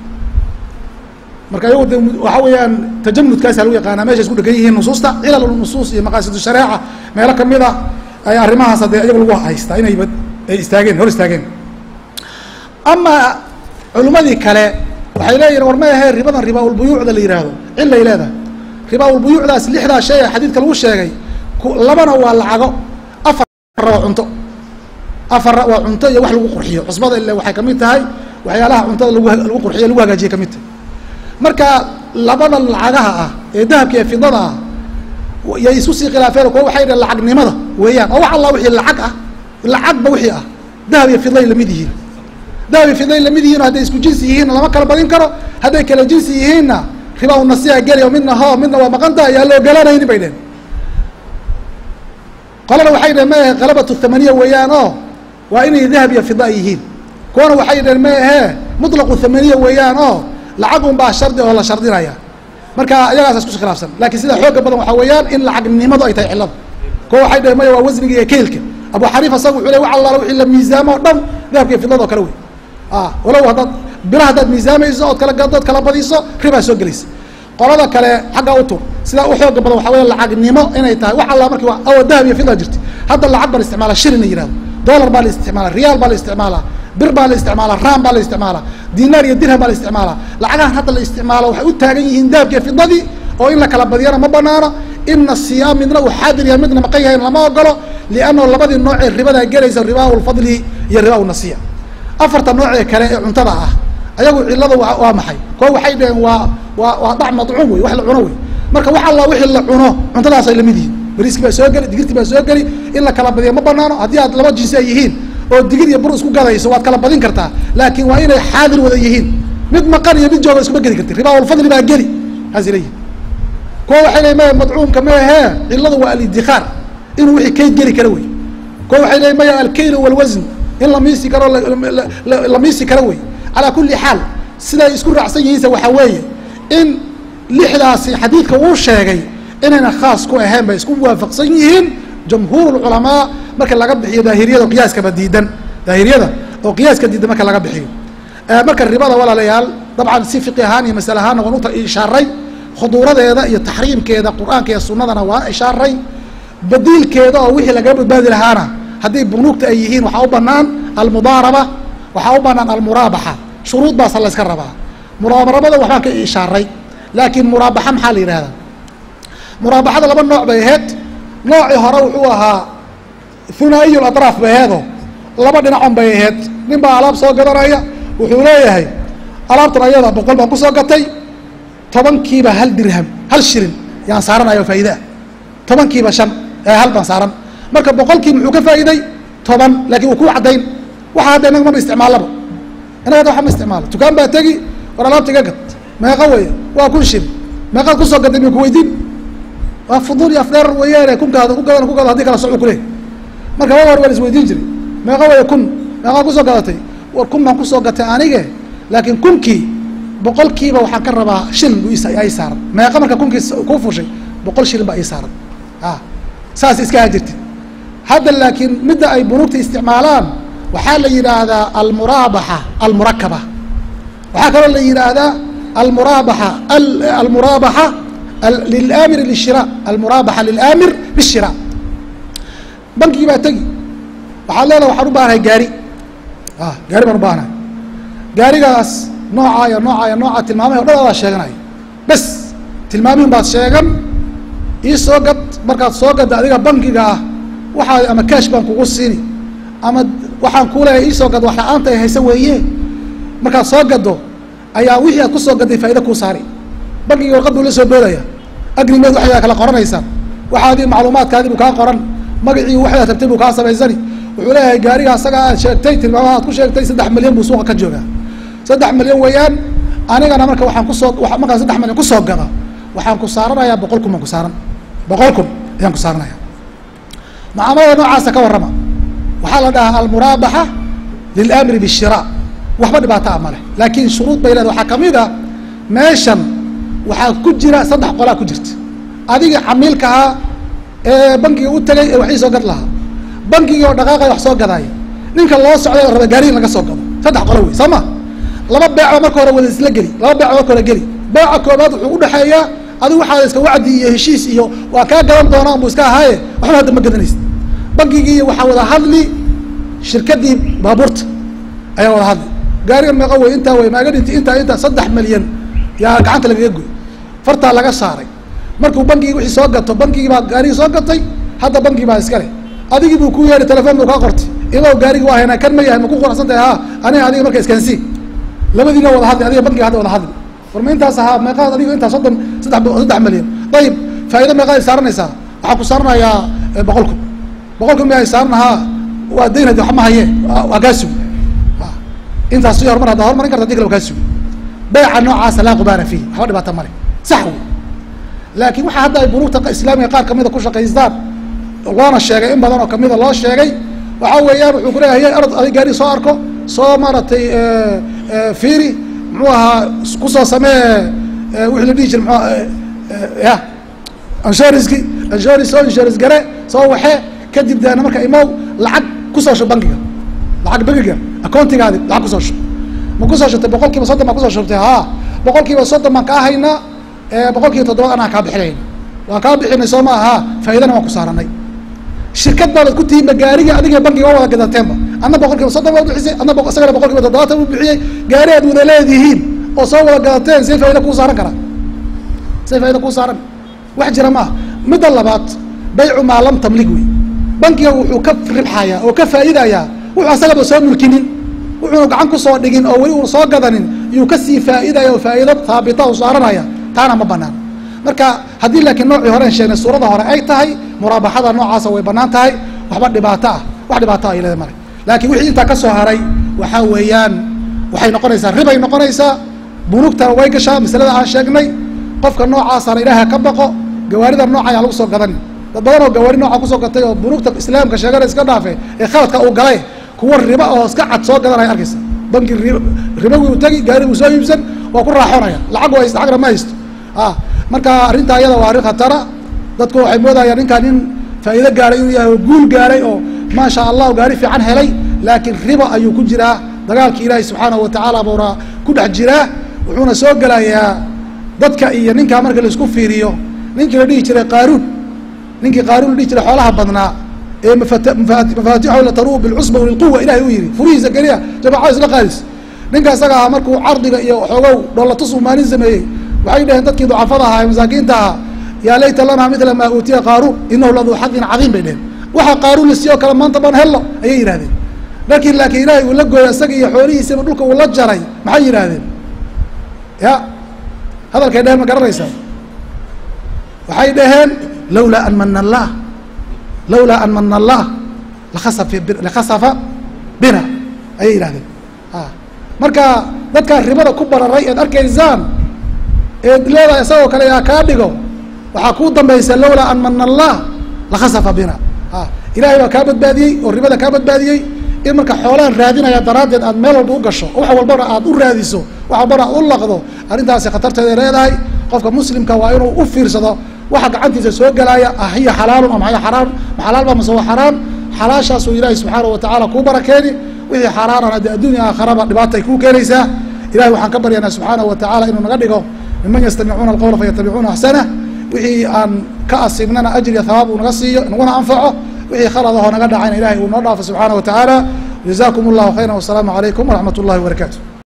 marka ayagu de waxa weeyaan tajamudkaasa lagu yaqaanaa meesha isku dhegan yihiin nusuusta cilal nusuus iyo maqaasidu shareeca meelo kamida ay arrimahaas hadee iyagu lagu haystaa inayba ay istaageen hor istaageen amaa culimmadii kale waxay leeyihin war ma ahee ribadan ribaaulbuyuucda la yidhaahdo cilay leedahay ribaaulbuyuucdaas lixdaa shay ee xadiidka lagu sheegay labana waa lacago afarra waa cunto afarra waa cunto iyo wax lagu qurxiyo cusbada ile waxay kamid tahay waxyaalaha cuntada lagu lagu qurxiyo lagu hagaajiye kamid tahay marka labada lacagaha ah ee dahabka iyo fidada ah yay isu sii khilaafeen kuwa waxay dhaheen lacagnimada weeyaan oo wax alla wixii lacag ah lacagba wixii ah dahab iyo fidlay lamid yihiin dahab iyo fidlay lamid yihiin hadday isku jinsi yihiinna lama kala badin karo hadday kala jinsi yihiinna riba u nasiya geli oo midna ho midna waa maqanta ayaa la ogolanaynin bay dheheen qolana waxay dheheen ma ahe kalabatu thamaniya weeyaan oo waa inay dahab iyo fida yihiin kuwana waxay dheheen ma ahee mutlaqu thamaniya weeyaan oo lacag un baa shardi oo la shardinaya marka iyagaas isku khilaafsan lakin sida xooga badan waxaa weeyaan in lacagnimadu ay tahay cilada kuwa waxay dheheen maya waa wasniga iyo keylka abu xaniifa isaga wuxuu le wax allaala wixii la miisaamo o dhan dahabka iyo fidlada oo kale wey walow haddaad bila haddaad miisaamayso ood kala gado od kala badiso ribaa soo gelaysa qolada kale xagga u tur sidaa u xooga badan waxa weya lacagnimo inay tahay wax alla marki awa dahab iyo fidla jirta hadda lacag baa la isticmaala shilin la yihahdo dollar baa la isticmaala riyaal baa la isticmaalaa bir baa la isticmaala ram baa la isticmaala dinaar iyo dirham baa la isticmaala lacagahan hadda la isticmaalo waxay u taagan yihiin dahabka iyo fidadii oo in la kala badiyana ma banaano ina siyaam midna uu xaadir yahay midna maqan yahay lama ogolo liannahu labadii noocee ribadaa gelaysa ribaa lfadli iyo ribaa nasiya afarta noocee kale ee cuntada ah ayagu cilada waa maxay kuwa waxay dhaheen waa waa waa dhac madcuum wey wax la cuno wey marka wax alla wixii la cuno cuntadaasay lamid yihiin bariiski baa soo geli digirti baa soo geli in la kala badiya ma banaano haddii aad laba jinsi ay yihiin oo digir iyo bur isku gadayso waad kala badin kartaa laakiin waa inay xaadir wada yihiin mid maqan iyo mid jooga iskuma geli karti ribaa lfadli baa geli saas leeyihin kuwa waxay leeyiin maya madcuumka maahee ciladu waa alidikaar inuu wixii kayd geli kara wey kuwa waxay leeyiin maya alkayl walwasn in la miisi karo la miisi karo wey calaa kuli xaal siday isku raacsan yihiinse waxaa weeye in lixdaasi xadiidka uu sheegay inayna khaas ku ahayn bay isku waafaqsan yihiin jamhuur culamaa marka laga bixiyo daahiriyada oo qiyaaskaba diidan daahiriyada oo qiyaaska diidan marka laga bixiyo marka ribada walaalayaal dabcan si fiqi ahaan iyo masale ahaanna waan u ishaaray khuduuradeeda iyo taxriimkeeda qur-aanka iyo sunadana waa ishaaray badiilkeeda oo wixii lagaga badbaadi lahaana haddii bunuugta ay yihiin waxaa u banaan almudaaraba waxaa u banaan almuraabaxa shuruud baasa la yska rabaa muraabarabada waxbaan ka ishaaray laakiin muraabaxa maxaa la yidhahdaa muraabaxada laba nooc bay ahayd noocii hore wuxuu ahaa hunaa'iyu latraaf bay aheedo laba dhinacon bay ahayd nin baa alaab soo gadanaya wuxuu leeyahay alaabtan ayada boqol baan kusoo gatay tobankiiba hal dirham hal shilin yaan saaranayo faa'iidaa tobankiiba shan ee hal baan saaran marka boqolkii muxuu ka faa'iiday toban laakiin uu ku caddayn waxa hadda inaga maba isticmaalaba inaga hadda waxa ma isticmaalo dukaan baa tegi war alaabta iga gad meeqa weeye waa kun shilin meeqaad kusoo gaday mi kuweydiin waa fuduul iyo afdheer weeyaane kunkaada ku gadan ku gado hadii kala socu kuleh marka waa hor waan isweydiin jiray meeqa weeye kun meeqaad kusoo gadatay war kun baan kusoo gatay anige laakiin kunkii boqolkiiba waxaan ka rabaa shilin bu ay saaran meeqa marka kunkii kuu fushay boqol shilin baa ii saaran a saas iska hajirtid hadda laakiin midda ay bunuugta isticmaalaan waxaa la yidhaahdaa almuraabaxa almurakaba waxaa kaloo la yidhaahdaa almuraabaxa almuraabaxa lilaamir lishira almuraabaxa lilaamir bishira bankigii baa tegi waxaad leedaha waxaan u baahanahay gaari a gaari baan u baahanahay gaarigaas noocaa iyo noocaa iyo noocaa tilmaamahi o dhan adaa sheeganaya bes tilmaamihin baad sheegan ii soo gad markaad soo gadda adiga bankiga ah waxaa ama cash baan kugu siini ama waxaan kuu leeyahay ii soo gad wax la-aanta ay haysa weeye markaad soo gaddo ayaa wixii aad kusoo gadday faa'ida kuu saari bankigii warqad buu la soo boodaya agrimeed waxyaa kala qoranaysaan waxaadii macluumaadkaadii buu kaa qoran magacii waxdaad rabtay buu kaa samaysani wuxuu leeyahay gaariga asaga aad sheegtay tilmaamaha aad ku sheegtay saddex milyan buu suuqa ka joogaa saddex milyan weeyaan anigana marka waxaan kusoo markaan saddex milyan kusoo gada waxaan ku saaranayaa boqol kun baan ku saaran boqol kun ayaan ku saaranaya mucaamalada noocaasa ka warrama waxaa la dhahaa almuraabaxa lilamri bishira waxba dhibaato a maleh laakiin shuruud bay leeda waxaa kamid a meeshan waxaa ku jira saddex qolaa ku jirta adiga camiilkahaa ee bankiga u tegay ee wax ii soo gad lahaa bankigii oo dhaqaaqay wax soo gadaaya ninka loo socday oo raba gaari in laga soo gado saddex qolo wey soo ma laba beecoo marka hore wada isla geli laba beecoo marka hore geli beeca koobaad wuxuu udhexeeyaa adigu waxaad iska wacdi iyo heshiis iyo waa kaa gadan doonaan buu iska ahaaye waxba hadda ma gadanaysa bankigii waxaa wada hadli shirkadii baabuurta ayaa wada hadli gaarigan meeqa wey intaa wey maaga dhinti intaa intaa saddex milyan yaa gacanta lagaga goy fartaa laga saaray markuu bankigii wixii soo gato bankigii baa gaarigii soo gatay hadda bankii baa iskale adigii buu ku yeedhay telefon buu kaa qortay idow gaarigi waa haynaa kan ma yahay ma ku quracsan tahay ha aniga adiga marka iskaansi labadiina wada hadli adiga bankiga hadda wada hadli war ma intaas ahaa meeqaad adiga intaa soddon saddex saddex milyan ayib faa'ido meeqaad ay saaranaysaa waxaan ku saaranayaa boqol kun boqol kun miyaa saaran ahaa waa dayn hadi wax ma haye waa kaa sugi intaas si horumar haddaa hormarin karta hadi kale waa kaa sugi beeca noocaasa laa qubaara fiih waxba dhibaata male sax wey laakiin waxaa hadda ay bunuugta islaamiga qaar kamida ku shaqaystaan loona sheegay in badan oo kamida loo sheegay waxaa weeyaan wuxuu kuleeyahay hay arod adig gaari soo arko soo maaragtay fiiri muxuu ahaa kusoo samee wixii la dhihi jira mxu ya insuranski insurance soo insurance gare soo waxee kadib deena marka imow lacag kusoo shub bankiga lacag bankiga accountigaadi lacag kusoo shub ma kusoo shubtay boqol kiiba soddon baa kusoo shubtay ha boqol kiiba soddon baan kaa haynaa boqol kiiba toddobaad anaa kaa bixinayna waan kaa bixinay soo ma aha faa'iidana waan ku saaranay shirkad baabad ku tihiinba gaariga adiga bankiga waa wada gadateenba adna boqol kiiba soddon baad bixisay adna isagana boqol kiiba toddobaatan u bixiyey gaari aad wada leedihiin oo soo wada gadateen see faa'ida kuu saaran karaa see faa'ida kuu saaran wax jira maaha midda labaad baycu maa lam tamlig wey bankiga wuxuu ka ribxayaa oo ka faa'idayaa wuxuu asagaba soo mulkinin wuxuuna gacan kusoo dhigin oo weli uuna soo gadanin yuu kasii faa'iidaya oo faa'iido haabita u saaranaya taana ma banaan marka haddii laakiin noocii hore an sheegnay suurada hore ay tahay muraabaxada noocaasa way banaan tahay waxba dhibaato ah wax dhibaato ah ilada male laakiin wixii intaa ka soo haray waxaa weeyaan waxay noqonaysaa ribay noqonaysaa bunugtana way gashaa masalada aan sheegnay qofka noocaasana ilaaha ka baqo gawaarida nooca ayaa lagu soo gadani dad badan oo gawaari nooca kusoo gatay oo bunugta islaamka sheegana iska dhaafe ee khaladka uu galay kuwa riba oo iska cad soo gadanaya arkaysa banki ribawii u tegi gaari uu soo iibsan waa ku raaxonaya lacag haysta agna ma haysto a marka arrintaa iyada waa arrin khatara dadku waxay moodayaan ninkaa nin faa'iido gaaray inuu yahay oo guul gaaray oo maasha allahu gaari fiican helay laakiin riba ayuu ku jiraa dagaalkii ilaahay subxaanahu watacaala buuna ku dhex jiraa wuxuuna soo gelayaa dadka iyo ninkaa marka laisku fiiriyo ninkii la dhihi jiray qaaruun ninkii qaaruun dhihi jiray xoolaha badnaa ee mafaatixahu lataruu bilcusba walilquwa ilahay uu yihi furihiisa keliya jamacada isla qaadis ninka isaga ahaa markuu cardiga iyo xoogow dhoolatus uu maalin sameeyey waxay dhaheen dadkii ducafada ahaa ee masaakiinta ahaa yaa layta lanaa midla maa uutiya qaaruun inahu laduu xadin cadiim bay dheheen waxa qaaruun la siiyo kale maanta ban hello ayay yidhahdeen markii laakiin ilaahay uu la gooyay isaga iyo xoolihiisaba dhulka uu la jaray maxay yidhaahdeen ya hadalkay dheheen ma garanaysaa waxay dhaheen lawlaa an mana allah lawlaa an mana allah laasa lakhasafa bina ayay yidhahdeen marka dadkaa ribada ku bararay eed arkaysaan eed leedahay isagoo kale yaa kaa dhigo waxaa kuu dambaysa lawlaa an mana allah lakhasafa bina ilahay baa kaa badbaadiyey oo ribada kaa badbaadiyey in marka xoolaan raadinaya daraaddeed aad meel walba u gasho wax walbana aad u raadiso wax walbana aad u laqdo arrintaasi khatarteeday leedahay qofka muslimka waa inuu u fiirsado waxa gacantiisa soo gelaya ahiya xalaalun ama hiya xaraam ma xalaal ba mase waa xaraam xalaashaasuu ilaahi subxaana watacaala kuu barakeeni wixii xaaraanana dee adduunya aakharaba dhibaata ay kuu keenaysaa ilahay waxaan ka baryanaa subxaana watacaala inuu naga dhigo miman yastamicuuna alqawla fayatabicuuna axsanah wixii aan ka asiibnana ajriya hawaab uu naga siiyo naguna anfaco wixii khaladahoo naga dhacayna ilahay uu noo dhaafo subxaana watacaala jazakum allahu khayra wasalaamu calaykum waraxmat اllahi wabarakatu